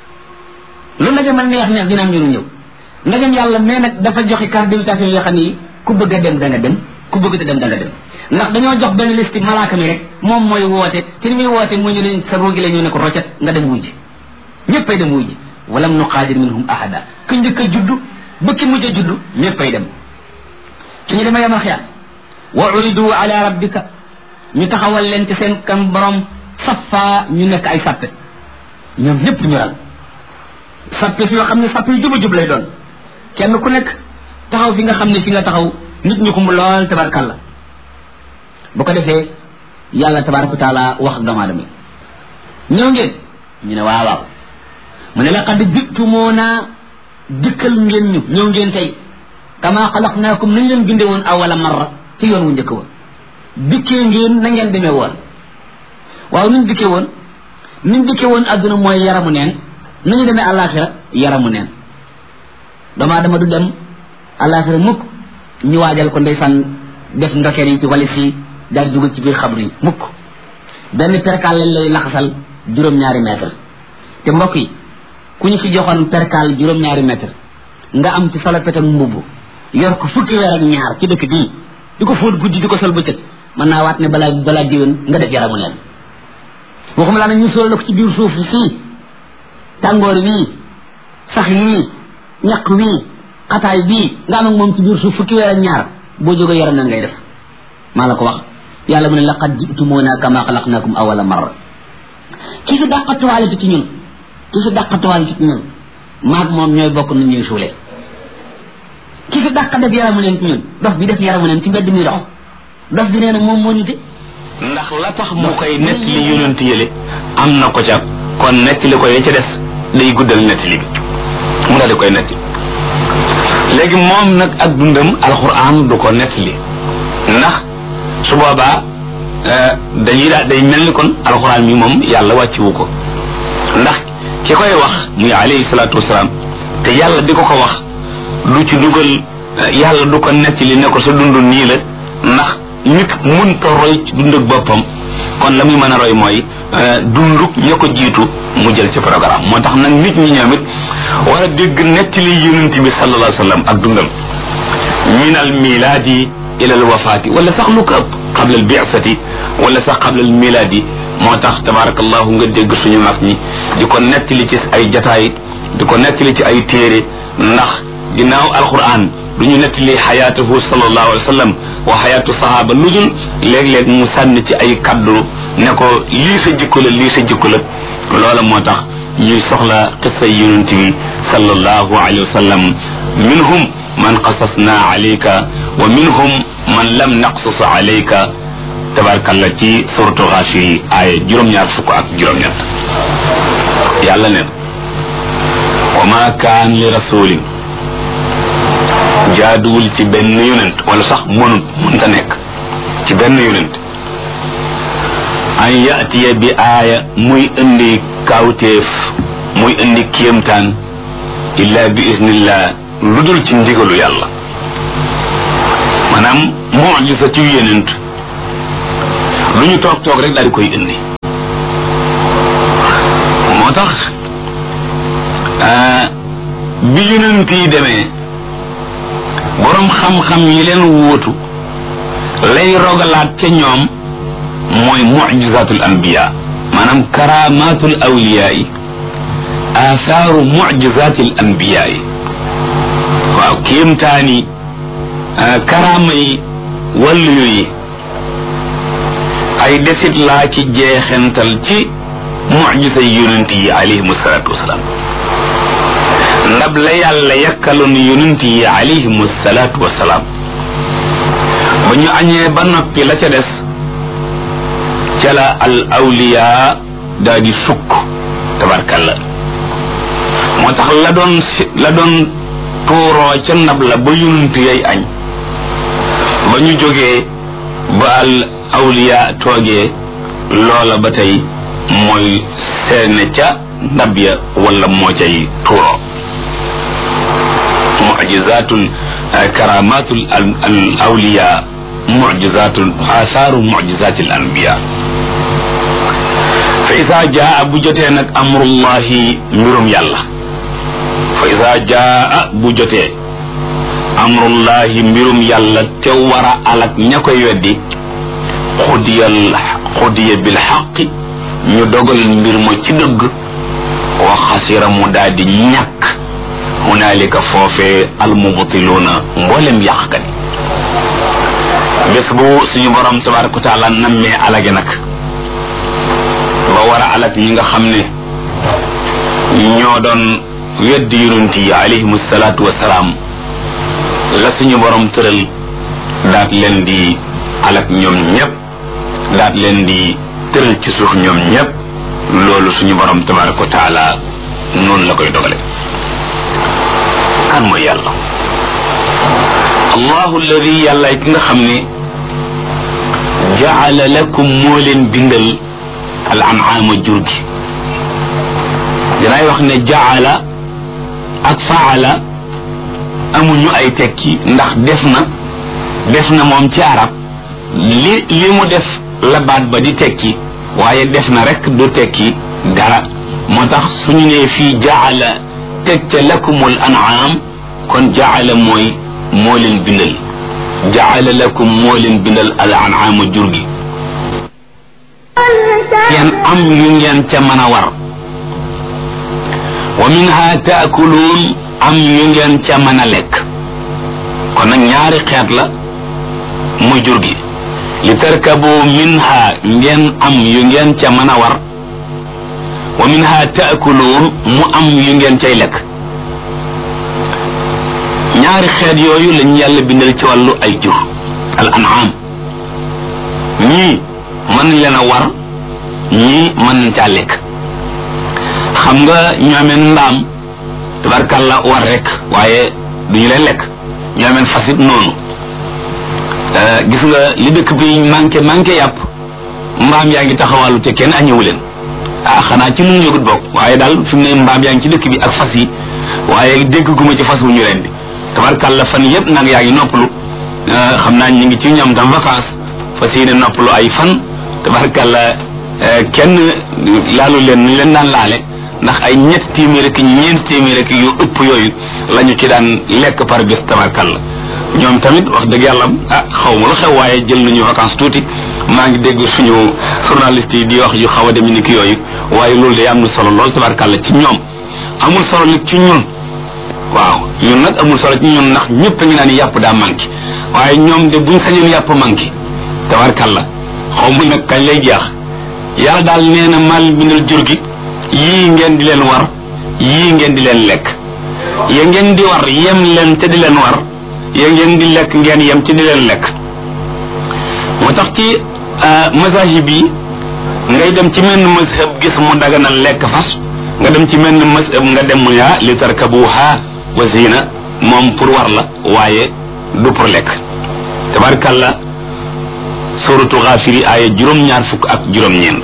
lu ndaje ma neex neex dina am ñu ñëw ndagam yàlla mais nag dafa joxe carte d'invitation yoo xam ne ku bëgg a dem da nga dem ku bëgg a dem da nga dem ndax dañoo jox benn liste malaaka mi rek moom mooy woote te ni muy woote mu ñu leen sa roogi la ñu ne ko roccet nga dem wuy ji ñëppay dem wuy ji walam nuqaadir minhum ahada ku njëkk a juddu ba ki mujj a juddu ñëppay dem suñu demee yamal xiyaam wa uridu ala rabbika ñu taxawal leen ci seen kan borom safa ñu nekk ay sappe ñoom ñëpp ñu ral sappe si yoo xam ne sappe yu juba jub lay doon kenn ku nekk taxaw fi nga xam ne fi nga taxaw nit ñu xumb lool tabarkalla bu ko defee yàlla tabaraka wa taala wax ak doomu aadama ñëw ngeen ñu ne waaw waaw mu ne laqad jitumuuna dikkal ngeen ñu ñëw ngeen tey kama xalaqnaakum nañ leen binde woon awala marra ci yoon wu njëkk woon dikkee ngeen na ngeen demee woon waaw nuñ dikkee woon nuñ dikkee woon adduna mooy yaramu neen nañu demee àllaaxira yaramu neen doomu aadama du dem àllaaxira mukk ñu waajal ko ndeysaan def ndokeer yi ci walis yi daal dugal ci biir xabru yi mukk benn perkaal lañ lay laxasal juróom-ñaari mètre te mbokk yi ku ñu fi joxoon perkaal juróom-ñaari mètre nga am ci solo petam mbubb yor ko fukki weer ak ñaar ci dëkk bii di ko fóot guddi di ko sol bëccëg mën naa waat ne balaa balaa diwén nga def yaramu neen waxuma laa nag ñu sol la ko ci biir suuf sii tàngoor wii sax yii ñaq wii xataay bii nga am ak moom ci biir suuf fukki weer ak ñaar boo jógee yaram na ngay def maa la ko wax yàlla mu ne laqad jitumuna kama xalaqnakum awala marra ki fi dàqatuwaale ci ñun ki fi dàqatuwaale ci ñun maag moom ñooy bokk nu ñuy suulee ki fi dàq def yaramu neen ci ñun dof bi def yaramu neen ci mbedd mi dox dof bi nee na moom moo ñu te ndax la tax mu koy nettali yonent yële am na ko ca kon nettali ko ya ca des day guddal nettali bi mu daal di koy nettali léegi moom nag ak dundam alxuraan du ko nettali ndax su boobaa dañuy daal day mel ni kon alxuraan mi moom yàlla wàcciwu ko ndax ki koy wax muy alayhi salaatu wasalaam te yàlla di ko ko wax du ci dugal yàlla du ko nettali ne ko sa dund nii la ndax nit mënta roy ci dund ak boppam kon la muy mën a roy mooy dunduk ña ko jiitu mu jël ci programme moo tax nag nit ñi ñoom it war a dégg nettali yonent bi sallallahu alayhi wa sallam ak dundam min al milaadi ila al wafaati wala sax lu ko ëpp qabla al bi'sati wala sax qabla al milaadi moo tax tabarakallahu nga dégg suñu mag ñi di ko nettali ci ay jataay di ko nettali ci ay téere ndax ginnaaw alquran du ñu nettali xayaatahu sallallahu alayhi wa sallam wa xayaatu sahaaba lu dul léeg-léeg mu sànni ci ay kaddu ne ko lii sa jikko la lii sa jikko la loola moo tax ñuy soxla qissa yonent bi sallallahu alayhi wa sallam minhum man qasasna alayka wa minhum man lam naqsus alayka tabarkalla ci suratu xaashi yi aaya juróom-ñaar fukk ak juróom-ñett yàlla neen wa ma kaan li rasulin jaaduwul ci benn yonent wala sax mënut mënta nekk ci benn yonent an yatiya bi aaya muy indi kawteef muy indi kéemtaan illa bi isnillah lu dul ci ndigalu yàlla maanaam mujisa ci yenent lu ñu toog toog rek daal di koy indi moo tax bi yonent yi demee boroom xam-xam yi leen wóotu lay rogalaat ca ñoom mooy mujizatul anbiya maanaam karamatul awliya yi athaaru mujizatil anbiya yi waaw kéemtaani karaama yi wàllu yi ay desit laa ci jeexental ci mujisa yonent yi alayhim salaatu wasalaam ndab la yàlla yakkaloon yonent yi alayhim salaatu wasalaam ba ñu añee ba noppi la ca des ca la al awliya daa di sukk tabarkalla moo tax la doon la doon tuuroo ca ndab la ba yonent yay añ ba ñu jógee ba al awliya toogee loola ba tey mooy seene ca ndab ya wala moo cay tuuroo mujizatul karamatul al awliya mujizatul asaaru mujizatil anbiya fa isa jaa bu jotee nag amrullahi mbirum yàlla fa isa jaa bu jotee amrullahi mbirum yàlla te war a alak ña koy weddi xudiyal xudiya bil xaqi ñu dogal mbir ma ci dëgg wa xasira mu daal di ñàkk hunaalika foofee almubtiluuna mboolem yàqkat yi bés bu suñu borom tabaraka wa taala nammee alage nag ba war a alag ñi nga xam ne ñoo doon weddi yonent yi alayhim salaatu wasalaam la suñu borom tëral daat leen di alag ñoom ñépp daat leen di tëral ci suuf ñoom ñépp loolu suñu borom tabaraka wa taala noonu la koy dogale kan mooy yàlla allahu alladi yàlla ki nga xam ne jaala lakum moo leen bindal al an'aama jur gi dinaay wax ne jaala ak faala amuñu ay tekki ndax def na def na moom ci arab li li mu def la baat ba di tekki waaye def na rek du tekki dara moo tax suñu nee fii jaala teg ca lakumul an'aam kon jaala mooy moo leen bindal jaala lakum moo leen bindal al an'aama jur gi ngeen am yu ngeen ca mën a war wa minha taakuluun am yu ngeen ca mën a lekk kon nag ñaari xeet la muy jur gi li tarkabu minha ngeen am yu ngeen ca mën a war wa minha taakuluun mu am yu ngeen cay lekk ñaari xeet yooyu lañ yàlla bindal ci wàllu ay jur al an'am ñii mën leen a war ñii mën nañ caa lekk xam nga ñoomeen mbaam tabarkàlla war rek waaye duñu leen lekk ñoomeen fasit noonu gis nga li dëkk bi manqué manqué yàpp mbaam yaa ngi taxawàllu te kenn añewu leen ah xanaa ci nun yëgut bokk waaye daal fi mu ne mbaam yaa ngi ci dëkk bi ak fas yi waaye dégg guma ci fas wu ñu leen di tabarkàlla fan yëpp nag yaa ngi noppalu xam naa ñu ngi ci ñoom tam vacances fas yéene noppalu ay fan tabarkàlla kenn laalu leen ñu leen daan laale ndax ay ñett téeméer ak ñeent téeméer ak yu ëpp yooyu la ñu ci daan lekk par bés tabarkàlla ñoom tamit wax dëgg yàlla ah xaw ma lu xew waaye jël nañu vacances tuuti maa ngi dégg suñu journaliste yi di wax yu xaw a dem ni ki yooyu waaye loolu day am na solo lool tabarkàlla ci ñoom amul solo nag ci ñun waaw ñun nag amul solo ci ñun ndax ñëpp a ngi naan yàpp daa manqué waaye ñoom de buñ sañoon yàpp manqué tabarkàlla xaw ma nag kañ lay jeex yàlla daal nee na mal bindal jur gi yii ngeen di leen war yii ngeen di leen lekk ya ngeen di war yem leen te di leen war ya ngeen di lekk ngeen yem ci di leen lekk moo tax ci mazahib yi ngay dem ci menn mazhab gis mu daganal lekk fas nga dem ci menn mazhab nga dem mu yaa li tarkabuha wa zina moom pour war la waaye du pour lekk tabarkalla suratu xaafiri aaya juróom-ñaar fukk ak juróom-ñeent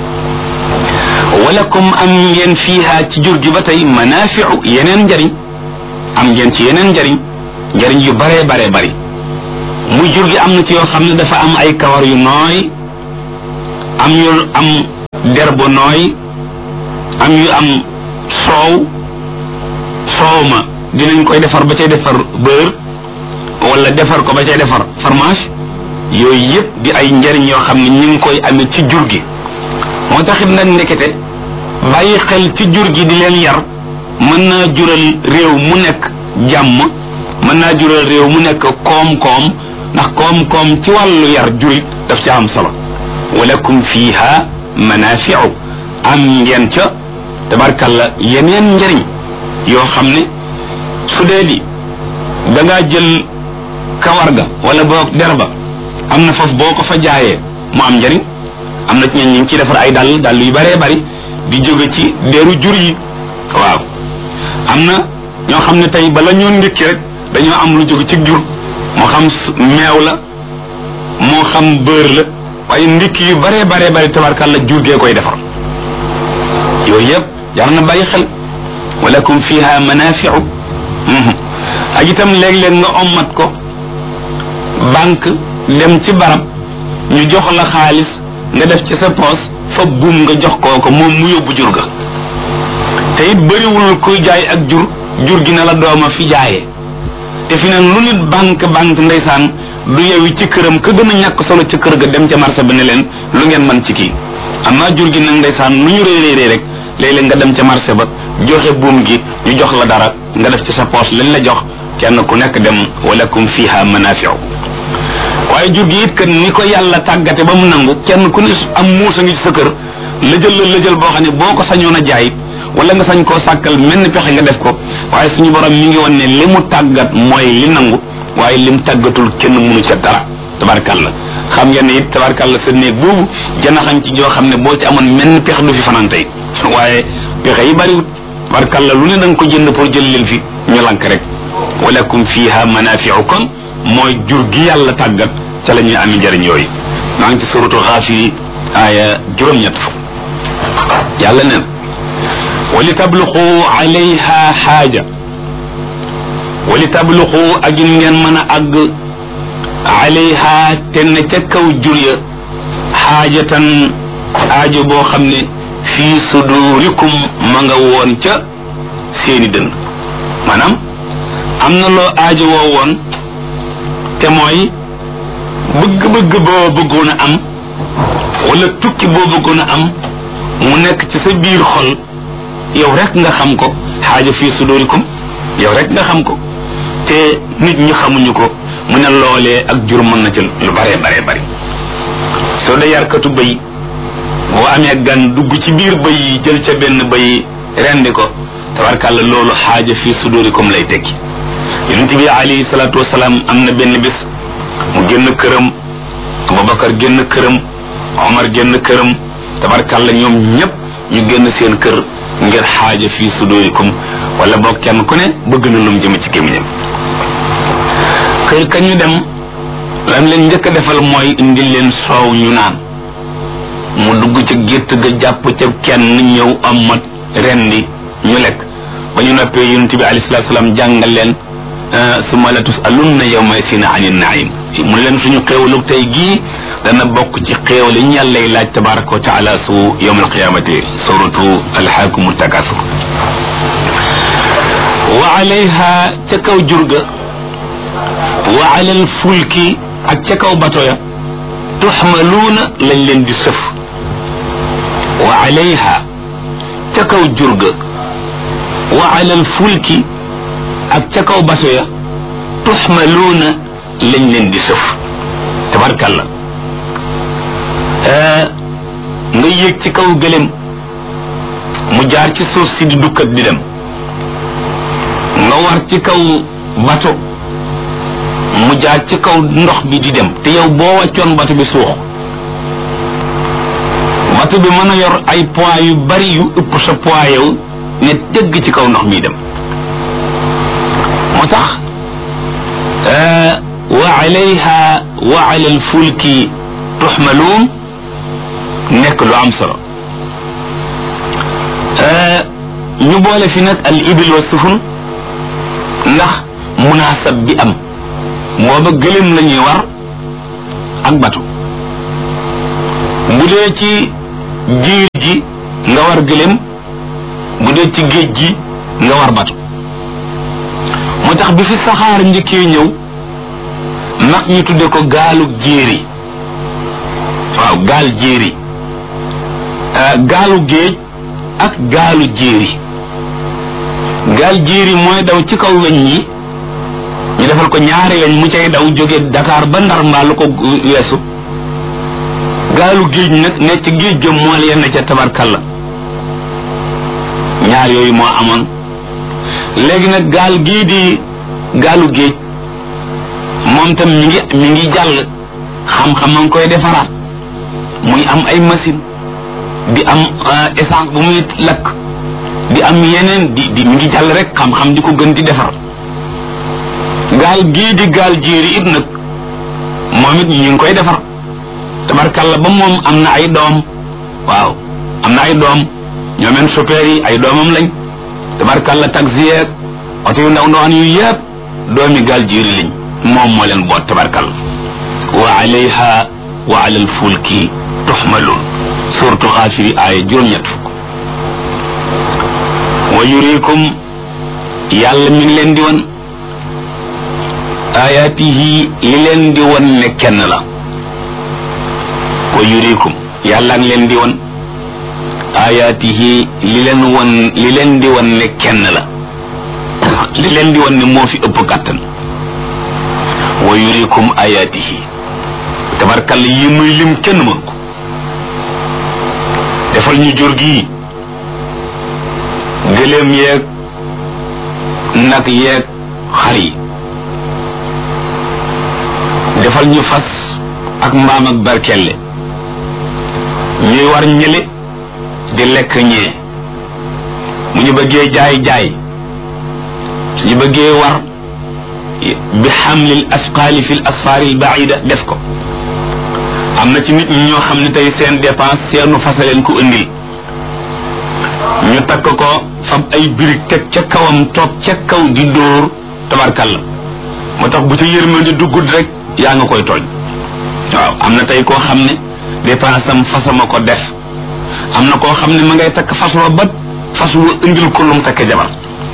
walakum am ngeen fiiha ci jur gi ba tey manaafiu yeneen njariñ am ngeen ci yeneen njariñ njariñ yu baree baree bari muy jur gi am na ci yoo xam ne dafa am ay kawar yu nooy am yu am der bu nooy am yu am soow soow ma dinañ koy defar ba cay defar beurre wala defar ko ba cay defar fromage yooyu yëpp di ay njariñ yoo xam ne ñu ngi koy amee ci jur gi moo taxit nag ndekete bàyyi xel ci jur gi di leen yar mën naa jural réew mu nekk jàmm mën naa jural réew mu nekk koom-koom ndax koom-koom ci wàllu yar jurit daf ca am solo walakum fiha manafiu am ngeen ca tabarkalla yeneen njariñ yoo xam ne su dee di da ngaa jël kawar ga wala boog der ba am na foofu boo ko fa jaayee mu am njariñ am na ci ñeen ñu ngi ciy defar ay dàll dàll yu baree bari di jóge ci deru jur yi waaw am na ñoo xam ne tey bala ñoo ndékki rek dañoo am lu jóge ci jur moo xam meew la moo xam beurre la waaye ndékki yu baree baree bari tabarkalla jur gee koy defar yooyu yëpp jar na bàyyi xel walakum fiha manafiu ak itam léeg-léeg nga ommat ko banque dem ci barab ñu jox la xaalis nga def ci sa poos fa buum nga jox kooko moom mu yóbbu jur ga te it bëriwul kuy jaay ak jur jur gi na la dooma fi jaayee te fi nag lu nit banque banque ndeysaan du yewi ci këram ka gën a ñàkk solo ci kër ga dem ca marché ba ne leen lu ngeen man ci kii amaa jur gi nag ndeysaan nu ñu réy réy rek léeg-léeg nga dem ca marché ba joxe buum gi ñu jox la dara nga def ci sa poos lañ la jox kenn ku nekk dem walakum fiha manafiu waaye jur gi it kat ni ko yàlla tàggate ba mu nangu kenn ku ne am muusa ngi ci sa kër lëjël la lëjël boo xam ne boo ko sañoon a jaayit wala nga sañ koo sàkkal mel ni pexe nga def ko waaye suñu borom mi ngi woon ne li mu tàggat mooy li nangu waaye lim tàggatul kenn mënu ca dara tabarkàlla xam ngeen ne it tabarkàlla sa néeg boobu janaxañ ci joo xam ne boo ci amoon mel ni pexe du fi fanaan tey waaye pexe yi bariwut tabarkàlla lu ne da nga ko jënd pour jël leen fi ñu lank rek walakum fiha manafiu kon mooy jur gi yàlla tàggat ca la ñuy ami njëriñ yooyu maa ngi ci suratu xaafiri aaya juróom-ñett fukk yàlla neen wali tabluxu alayha xaaja wali tabluxu ak in ngeen mën a àgg alayha te ne ca kaw jur ya xaajatan aajo boo xam ne fii sudurikum ma nga woon ca seeni dënd maanaam am na loo aajo woo woon te mooy bëgg-bëgg boo bëggoon a am wala tukki boo bëggoon a am mu nekk ci sa biir xol yow rek nga xam ko xaaja fii sudurikum yow rek nga xam ko te nit ñi xamuñu ko mu ne loolee ak jur mën na ci lu bare bare bari soo dee yarkatu bëy boo amee gan dugg ci biir bëy yi jël ca benn bëy rendi ko tabarkàlla loolu xaaja fii sudurikum lay tekki yonent bi alayhi salaatu wasalaam am na benn bis mu génn këram Abubakar génn këram Omar génn këram tabarkàlla ñoom ñëpp ñu génn seen kër ngir xaaja fii sudurikum wala boog kenn ku ne bëgg na lum jëm ci gémmiñam kër ka ñu dem lam leen njëkk a defal mooy indil leen soow ñu naan mu dugg ci gétt ga jàpp ca kenn ñëw am mat rendi ñu lekk ba ñu noppee yonent bi alayhi salaatu salaam jàngal leen summa la tusalunna yawma sina anin naim mu ne leen suñu xéewalug tey gii dana bokk ci xéewal yi ñu yàllay laaj tabaraka wa taala su yawm alqiyamati suratu alxaakumu takasur wa alayha ca kaw jurga wa ala alfulki ak ca kaw bato ya tuxmaluuna lañ leen di sëf wa alayha ca kaw jurga wa ala alfulki ak ca kaw bato ya tuxmaluuna lañ leen di sëf tabarkalla nga yéeg ci kaw gëlem mu jaar ci suuf si di dukkat di dem nga war ci kaw bato mu jaar ci kaw ndox bi di dem te yow boo wàccoon bato bi suux bato bi mën a yor ay poids yu bari yu ëpp sa poids yow ne dëgg ci kaw ndox mi dem moo tax wa alayha wa ala alfulki tuxmaluun nekk lu am solo ñu boole fi nag al ibil wa sufun ndax munaasab bi am booba gëléem la ñuy war ak batu bu dee ci jiir ji nga war gëléem bu dee ci géej gi nga war batu moo tax bi fi saxaar njëkkee ñëw mag ñu tudde ko gaalu jéeri waaw gaal jéeri gaalu géej ak gaalu jéeri gaal jéeri mooy daw ci kaw weñ yi ñu defal ko ñaari weñ mu cay daw jóge Dakar ba Ndar mbaa lu ko weesu gaalu géej nag ne ci géej ga mool yenn ca tabarkalla ñaar yooyu moo amoon léegi nag gaal gii di gaalu géej moom tam mi ngi mi ngi jàll xam-xam ma ngi koy defaraat muy am ay machine di am essence bu muy lakk di am yeneen di di mi ngi jàll rek xam-xam di ko gën di defar gaal gii di gaal jéeri it nag moom it ñu ngi koy defar tabarkalla ba moom am na ay doom waaw am na ay doom ñoomeen chauffeur yi ay doomam lañ tabarkalla taxi yeeg oto yu ndaw ndawaan yu yëpp doomi gaal jéeri lañ moom moo leen boot tabarkalla wa alayha wa ala alfulki tuxmaluun suratu xaafiri aaya juróom-ñett fukk wa yurikum yàlla mi ngi leen di won ayaatihi li leen di won ne kenn la wa yurikum yàlla ngi leen di won ayaatihi li leen won li leen di won ne kenn la li leen di won ne moo fi ëpp kàttan wa yurikum ayaatihi tabarkalla yi muy lim kenn mën ko defal ñu jur gi gëléem yeeg nag yeeg xar yi defal ñu fas ak mbaam ak barkelle ñuy war ñële di lekk ñee mu ñu bëggee jaay jaay suñu bëggee war bi xamlil asqaali fi l asfaari l baida def ko am na ci nit ñi ñoo xam ne tey seen dépense seenu fasa leen ko indil ñu takk ko fab ay birig teg ca kawam toog ca kaw di dóor tabarkalla moo tax bu ca yërmande duggut rek yaa nga koy tooñ waaw am na tey koo xam ne dépense am fasama ko def am na koo xam ne ma ngay takk fas wa ba fas wa indil ko lum takk jabar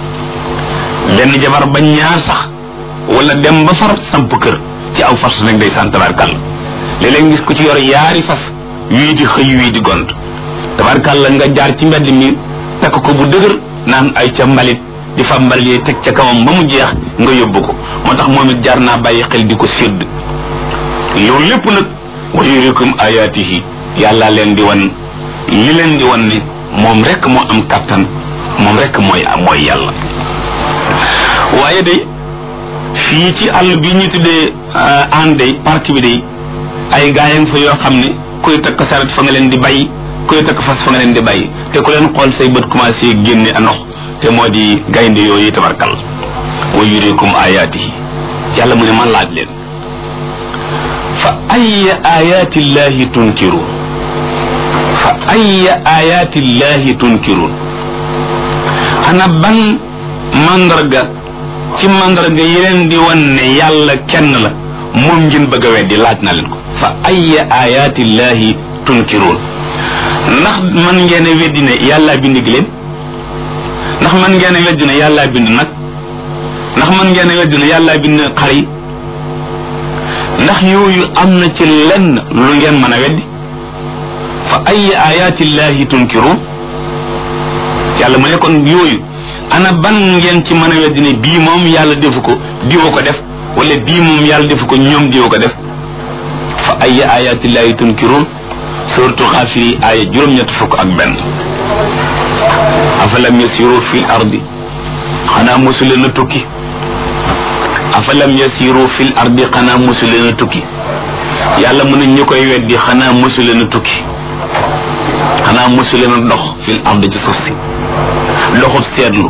benn jabar ba ñaar sax wala dem ba far samp kër ci aw fas nag day sant tabarkalla léeg-léeg gis ko ci yor yaari fas wii di xëy wii di gont tabarkalla nga jaar ci mbedd mi takk ko bu dëgër naan ay ca mbalit di fa mbalit yi teg ca kawam ba mu jeex nga yóbbu ko moo tax moom it jaar naa bàyyi xel di ko sédd loolu lépp nag wa yurikum ayaatihi yàlla leen di wan li leen di wan ne moom rek moo am kàttan moom rek mooy mooy yàlla waaye day fii ci àll bi ñu tuddee ànd day parc bi day ay gaayang fa yoo xam ne kuy takk saret fa nga leen di bàyyi kuy takk fas fa nga leen di bàyyi te ku leen xool say bët commencé génne a ndox te moo di gaynde yooyu tabarkal wa yurikum ayaatihi yàlla mu ne man laaj leen fa ayya ayaati llahi tunkiruun fa ayya ayaati llahi tunkiruun ana ban mandarga ci mandarga yi leen di wan ne yàlla kenn la moom ngeen bëgg a weddi laaj na leen ko fa ayya ayaati llahi tunkiruun ndax man ngeen a weddi ne yàlla bind giléem ndax man ngeen a weddi ne yàlla bind nag ndax man ngeen a weddi ne yàlla bind xar yi ndax yooyu am na ci lenn lu ngeen mën a weddi fa ayya ayaati llahi tunkiruun yàlla mu ne kon yooyu ana ban ngeen ci mën a weddi ne bii moom yàlla defu ko diwa ko def wala bii moom yàlla defu ko ñoom diwa ko def fa ayya ayaati llahi tunkiruun suratu xaafiri aaya juróom-ñett fukk ak benn afalam yasiru fi l ardi xanaa mosu leen a tukki afalam yasiru fi l ardi xanaa mosu leen a tukki yàlla mu ne ñu koy weddi xanaa mosu leen a tukki xanaa mosu leen a dox fi l ardi ci suuf si doxub seetlu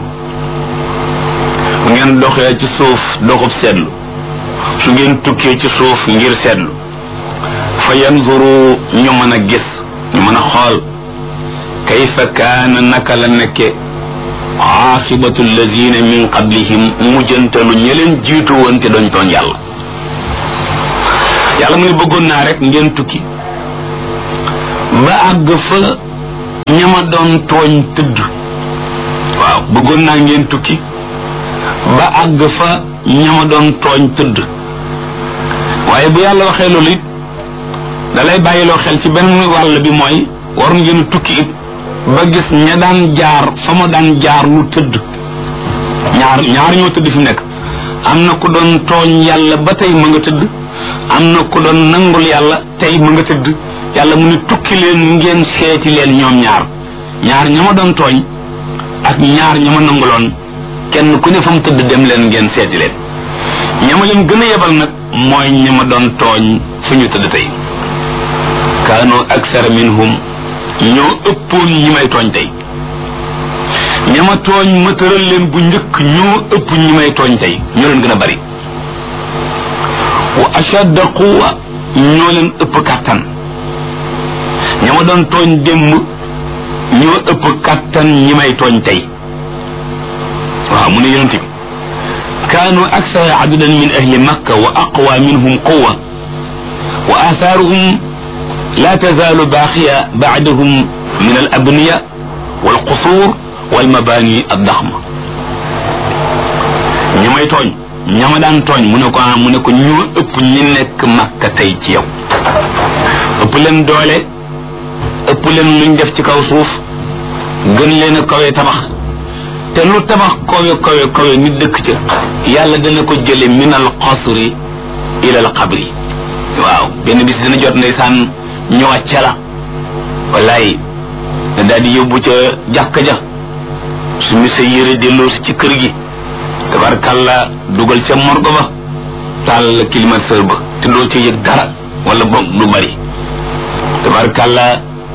bu ngeen doxee ci suuf doxub seetlu su ngeen tukkee ci suuf ngir seetlu fa yanzuru ñu mën a gis ñu mën a xool kayfa kaana naka la nekke aaqibatu allazina min qablihim mujjantalu ña leen jiitu woon te doñ tooñ yàlla yàlla mu ne bëggoon naa rek ngeen tukki ba àgg fa ñama doon tooñ tëdd waaw bëggoon naa ngeen tukki ba àgg fa ñama doon tooñ tëdd waaye bu yàlla waxee loolu it da lay bàyyiloo xel ci benn wàll bi mooy war ngeen tukki it ba gis ña daan jaar fa ma daan jaar lu tëdd ñaar ñaar ñoo tëdd fi nekk am na ku doon tooñ yàlla ba tey ma nga tëdd am na ku doon nangul yàlla tey ma nga tëdd yàlla mu ne tukki leen ngeen seeti leen ñoom ñaar ñaar ña ma doon tooñ ak ñaar ña ma nanguloon kenn ku ne fa mu tëdd dem leen ngeen seeti leen ña ma leen gën a yebal nag mooy ña ma doon tooñ fu ñu tëdd tey kaanu aksara minhum ñoo ëppoon ñi may tooñ tey ña ma tooñ ma tëral leen bu njëkk ñoo ëpp ñi may tooñ tey ñoo leen gën a bari wa ashadda quwa ñoo leen ëpp kàttan ña ma doon tooñ démb ñoo ëpp kàttan ñi may tooñ tey waaw mu ne yonent bi kaanu aksara adadan min ahli makka wa aqwa minhum quwa wa athaaruhum la tazaalu baaxiya baadahum min al abniya wal qusuur wal mabaani addaxma ñi may tooñ ña ma daan tooñ mu ne ko ah mu ne ko ñoo ëpp ñi nekk makka tey ci yow ëpp leen doole ëpp leen luñ def ci kaw suuf gën leen a kawe tabax te lu tabax kawe kawe kawe nit dëkk ca yàlla dana ko jële min al qasri ila al qabri waaw benn bis dina jot ndeysaan ñu wàcce la wallaay da daal di yóbbu ca jàkka ja su mi sa yére delloo si ci kër gi tabarkalla dugal ca morgo ba taal la climatiseur ba te doo ci yëg dara wala boog lu bari tabarkalla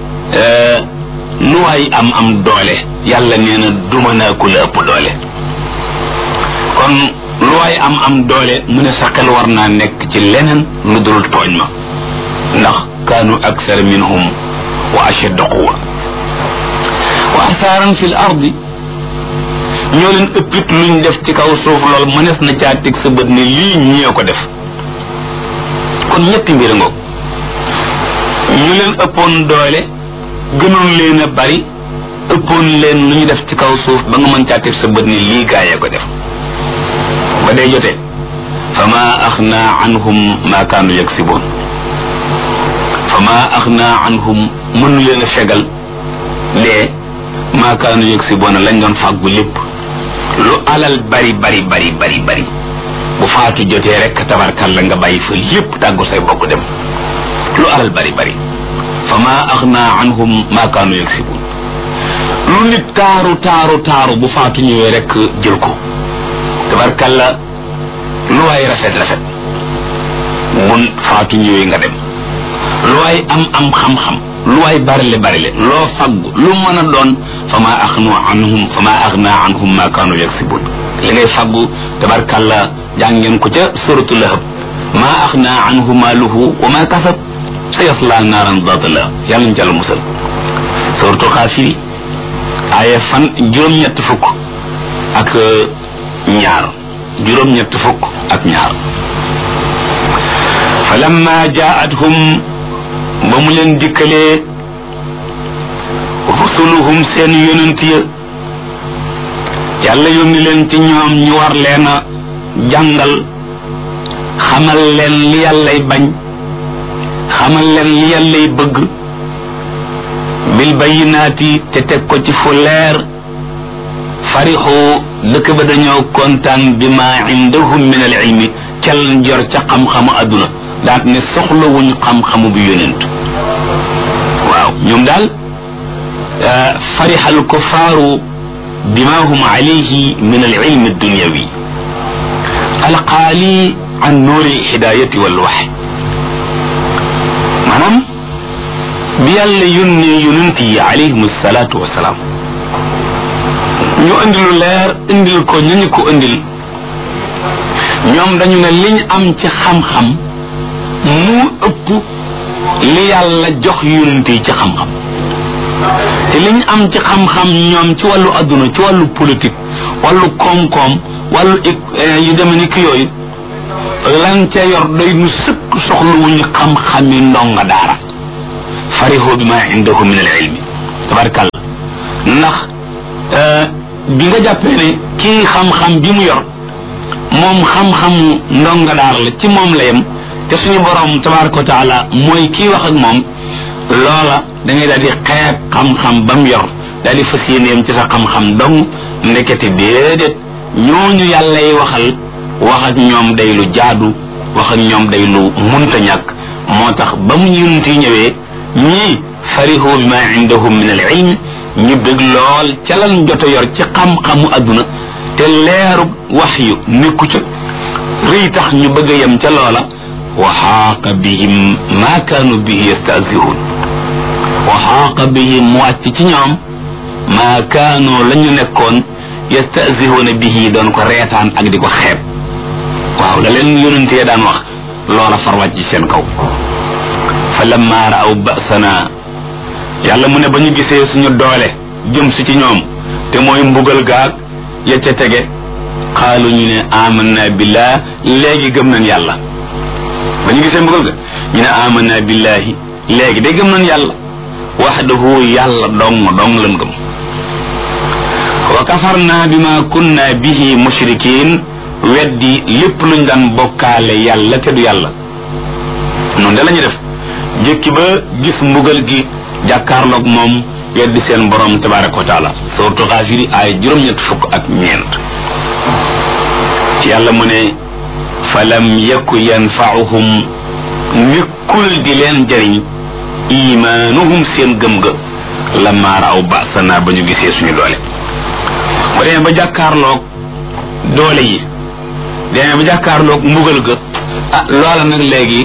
lu waay am am doole yàlla nee na duma naa ku la ëpp doole kon lu waay am am doole mu ne sa xel war naa nekk ci leneen lu dul tooñ ma ndax kaanu aksar minhum wa ashadda quwa wa asaaran fi l ardi ñoo leen ëppit luñ def ci kaw suuf lool mënees na caa teg sa bët ne lii ñee ko def kon ñetti mbir ngoog ñu leen ëppoon doole gënoon leen a bari ëppoon leen lu ñu def ci kaw suuf ba nga mën caa teg sa bët ne lii gaayee ko def ba day jotee fa ma axna anhum ma kaanu yaksiboon fa ma axna anhum mënu leen a fegal lee ma kaanu yaksiboon lañ doon fàggu lépp lu alal bari bari bari bari bari bu faatu jotee rek tabarkal la nga bàyyi fa lépp tàggu say bokk dem lu alal bari bari fa ma axna anhum ma kaanu yaksibun lu nit taaru taaru taaru bu faatu ñëwee rek jël ko tabarkal la lu waay rafet rafet mun faatu ñëwee nga dem lu waay am am xam-xam lu waay barile barile loo faggu lu mën a doon fa ma axnu anhum fa ma axna anhum ma kaanu yaksibun li ngay faggu tabarkalla jàngeen ko ca suratu lahab ma axna anhu maaluhu wa ma kasab sa yasla naaran daata la yàlla ñu jàll musal suratu xaafiri aaya fan juróom-ñett fukk ak ñaar juróom-ñett fukk ak ñaar fa lamma jaa'athum ba mu leen dikkalee rusuluhum seen yonent ya yàlla yónni leen ci ñoom ñu war leen a jàngal xamal leen li yàllay bañ xamal leen li yàllay bëgg bil bayinaati te teg ko ci fu leer farixu dëkk ba dañoo kontaan bi ma indahum min al ilmi cal jor ca xam-xamu adduna daat ne soxlawuñ xam-xamu bi yonent waaw ñoom daal farixal kufaaru bima hum alayhi min al ilmi dunyawi alqaali an nuuri hidayati wal wax maanaam bi yàlla yónnee yonent yi alayhim salaatu wasalaam ñu indil lu leer indil ko ñu ñu ko indil ñoom dañu ne liñ am ci xam-xam mu ëpp li yàlla jox yonent yi ci xam-xam te li ñu am ci xam-xam ñoom ci wàllu adduna ci wàllu politique wàllu koom-koom wàllu yu deme ni ki yooyu lan ca yor doy nu sëkk soxla wu ñu xam-xami ndonga daara farihoo bi ma indahu min al ilmi tabarkàlla ndax bi nga jàppee ne kii xam-xam bi mu yor moom xam-xamu ndonga daara la ci moom la yem te suñu borom tabaraka wa taala mooy kii wax ak moom loola da ngay daal di xeeb xam-xam ba mu yor daal di fas yéeneem ci sa xam-xam dong ndekete déedéet ñooñu yàlla yi waxal wax ak ñoom day lu jaadu wax ak ñoom day lu munta ñàkk moo tax ba mu yunt yi ñëwee ñii farihu bi ma indahum min al ilm ñu bëgg lool ca lan jot a yor ci xam-xamu adduna te leeru wax yu nekku ca rëy tax ñu bëgg a yem ca loola wa xaaqa bihim ma kaanu bihi yastahzihuun wa xaaqa bihim mu wàcc ci ñoom maa kaanu la ñu nekkoon yastahzihuuna bihi doon ko reetaan ak di ko xeeb waaw la leen yonentee daan wax loola far wàcc ci seen kaw fa lamma raaw basana yàlla mu ne ba ñu gisee suñu doole jëm si ci ñoom te mooy mbugal gaag ya ca tege xaalu ñu ne amanna billah léegi gëm nañ yàlla ba ñu gisee mbugal ga ñu ne amanna billahi léegi day gëm nañ yàlla waxdahu yàlla dong dong lan gëm wa kafarna bima kunna bihi mushrikin weddi lépp luñ daan bokkaale yàlla te du yàlla noonu de la ñu def jëkki ba gis mbugal gi jàkkaarloog moom weddi seen borom tabaraka wa taala suratu xaafiri ay juróom-ñett fukk ak ñeent yàlla mu ne falam yaku yanfaauhum nekkul di leen jëriñ imaanuhum seen gëm ga lamma raaw basana ba ñu gisee suñu doole ba demee ba jàkkaarloog doole yi demee ba jàkkaarloog mbugal ga ah loola nag léegi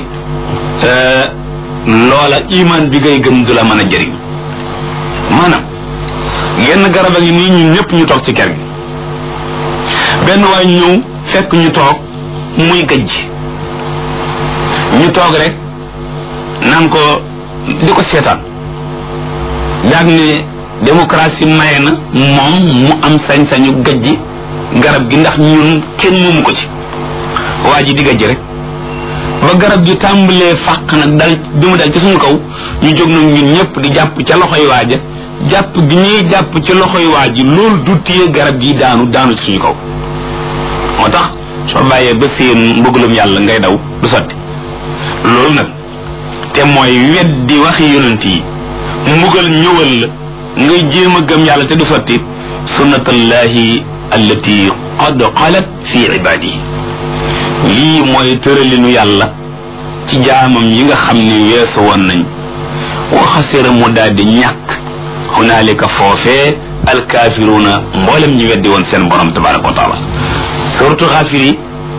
loola imaan bi ngay gëm du la mën a jëriñ maanaam genn garab a ngi nii ñun ñëpp ñu toog ci kër gi benn waay ñëw fekk ñu toog muy gëj ñu toog rek naan ko di ko seetaan daag ne démocratie maye na moom mu am sañ-sañu gëjji garab gi ndax ñun kenn moomu ko ci waa ji di gëjj rek ba garab gi tàmbalee fàq nag dal bi mu dal ci suñu kaw ñu jóg nag ñun ñëpp di jàpp ca loxoy waaja jàpp gi ñuy jàpp ci loxoy waa ji loolu du téye garab gi daanu daanu ci suñu kaw moo tax soo bàyyee ba seen mbëggalum yàlla ngay daw du sotti loolu nag te mooy weddi waxi yonent yi mbugal ñëwal la ngay jéem a gëm yàlla te du sotti sunnatallahi allati qad xalat fi ibadihi lii mooy tëralinu yàlla ci jaamam yi nga xam ne weesu woon nañ waxasira mu daal di ñàkk hunaalika foofee alkaafiruuna mboolem ñu weddi woon seen borom tabaraka wa taala suratu xaafiri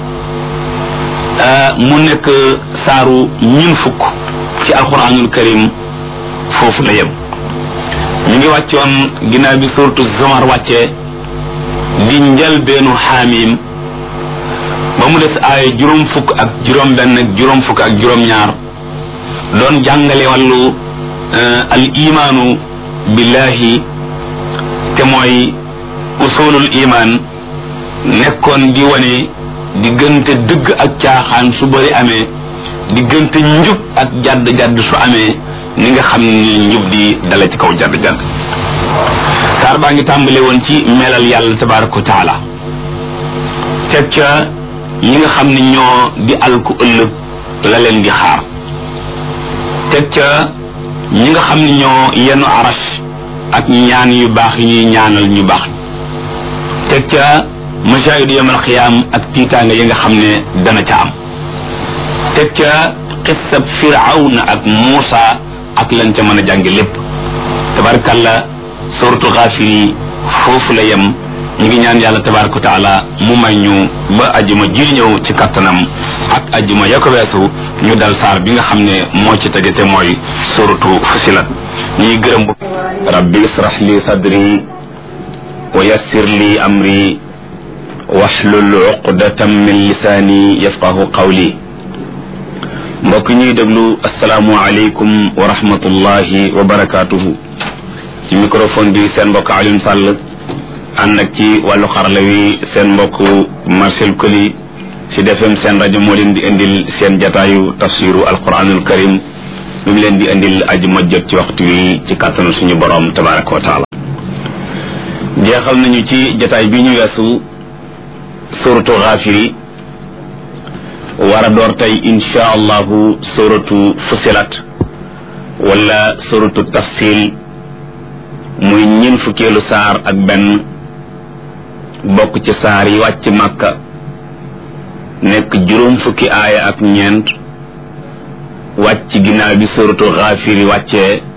mu nekk saaru ñun fukk ci alquranul karim foofu la yem ñu ngi wàccoon ginnaaw bi suratu zomar wàccee di njëlbeenu xaamim ba mu des ay juróom fukk ak juróom benn ak juróom fukk ak juróom ñaar doon jàngale wàllu al imaanu billahi te mooy usulul iman nekkoon di wane diggante dëgg ak caaxaan su bëri amee diggante njub ak jadd jadd su amee ni nga xam ne njub di dala ci kaw jadd jadd saar baa ngi tàmbale woon ci melal yàlla tabaraka wa taala teg ca ñi nga xam ne ñoo di alku ëllëg la leen di xaar teg ca ñi nga xam ne ñoo yenu aras ak ñaan yu baax yi ñuy ñaanal ñu baax teg ca masaayidu yamal xiyaam ak tiitaanga yi nga xam ne dana ca am teg ca xissab firawna ak muusa ak lan ca mën a jànge lépp tabarkalla suratu xaafiri foofu la yem ñu ngi ñaan yàlla tabaraka wa taala mu may ñu ba ajuma ji ñëw ci kattanam ak ajuma ya ko weesu ñu dal saar bi nga xam ne moo ci tege te mooy suratu fusilat ñuy gërëm bu rabbi israh li sadri wa yassir li amri wahlul uqdatan min lisaani yafqahu qawli mbokk ñuy déglu asalaamualeykum wa rahmatullahi wa barakaatuhu ci microphone bi seen mbokk Alioune Sall ànd ak ci wàllu xarala wi seen mbokk Marcel Koli ci defem seen rajo moo leen di indil seen jataayu tafsiru alquranul karim lu mu leen di indil aju ma jot ci waxtu wi ci kàttanu suñu borom tabaraka wa taala jeexal nañu ci jataay bi ñu weesu suratu xaafiri war a door tey insha allahu suratu fusilat wala suratu tafsil muy ñin fukkeelu saar ak benn bokk ci saar yi wàcc màkka nekk juróom fukki aaya ak ñeent wàcc ginnaaw bi suratu xaafiri wàccee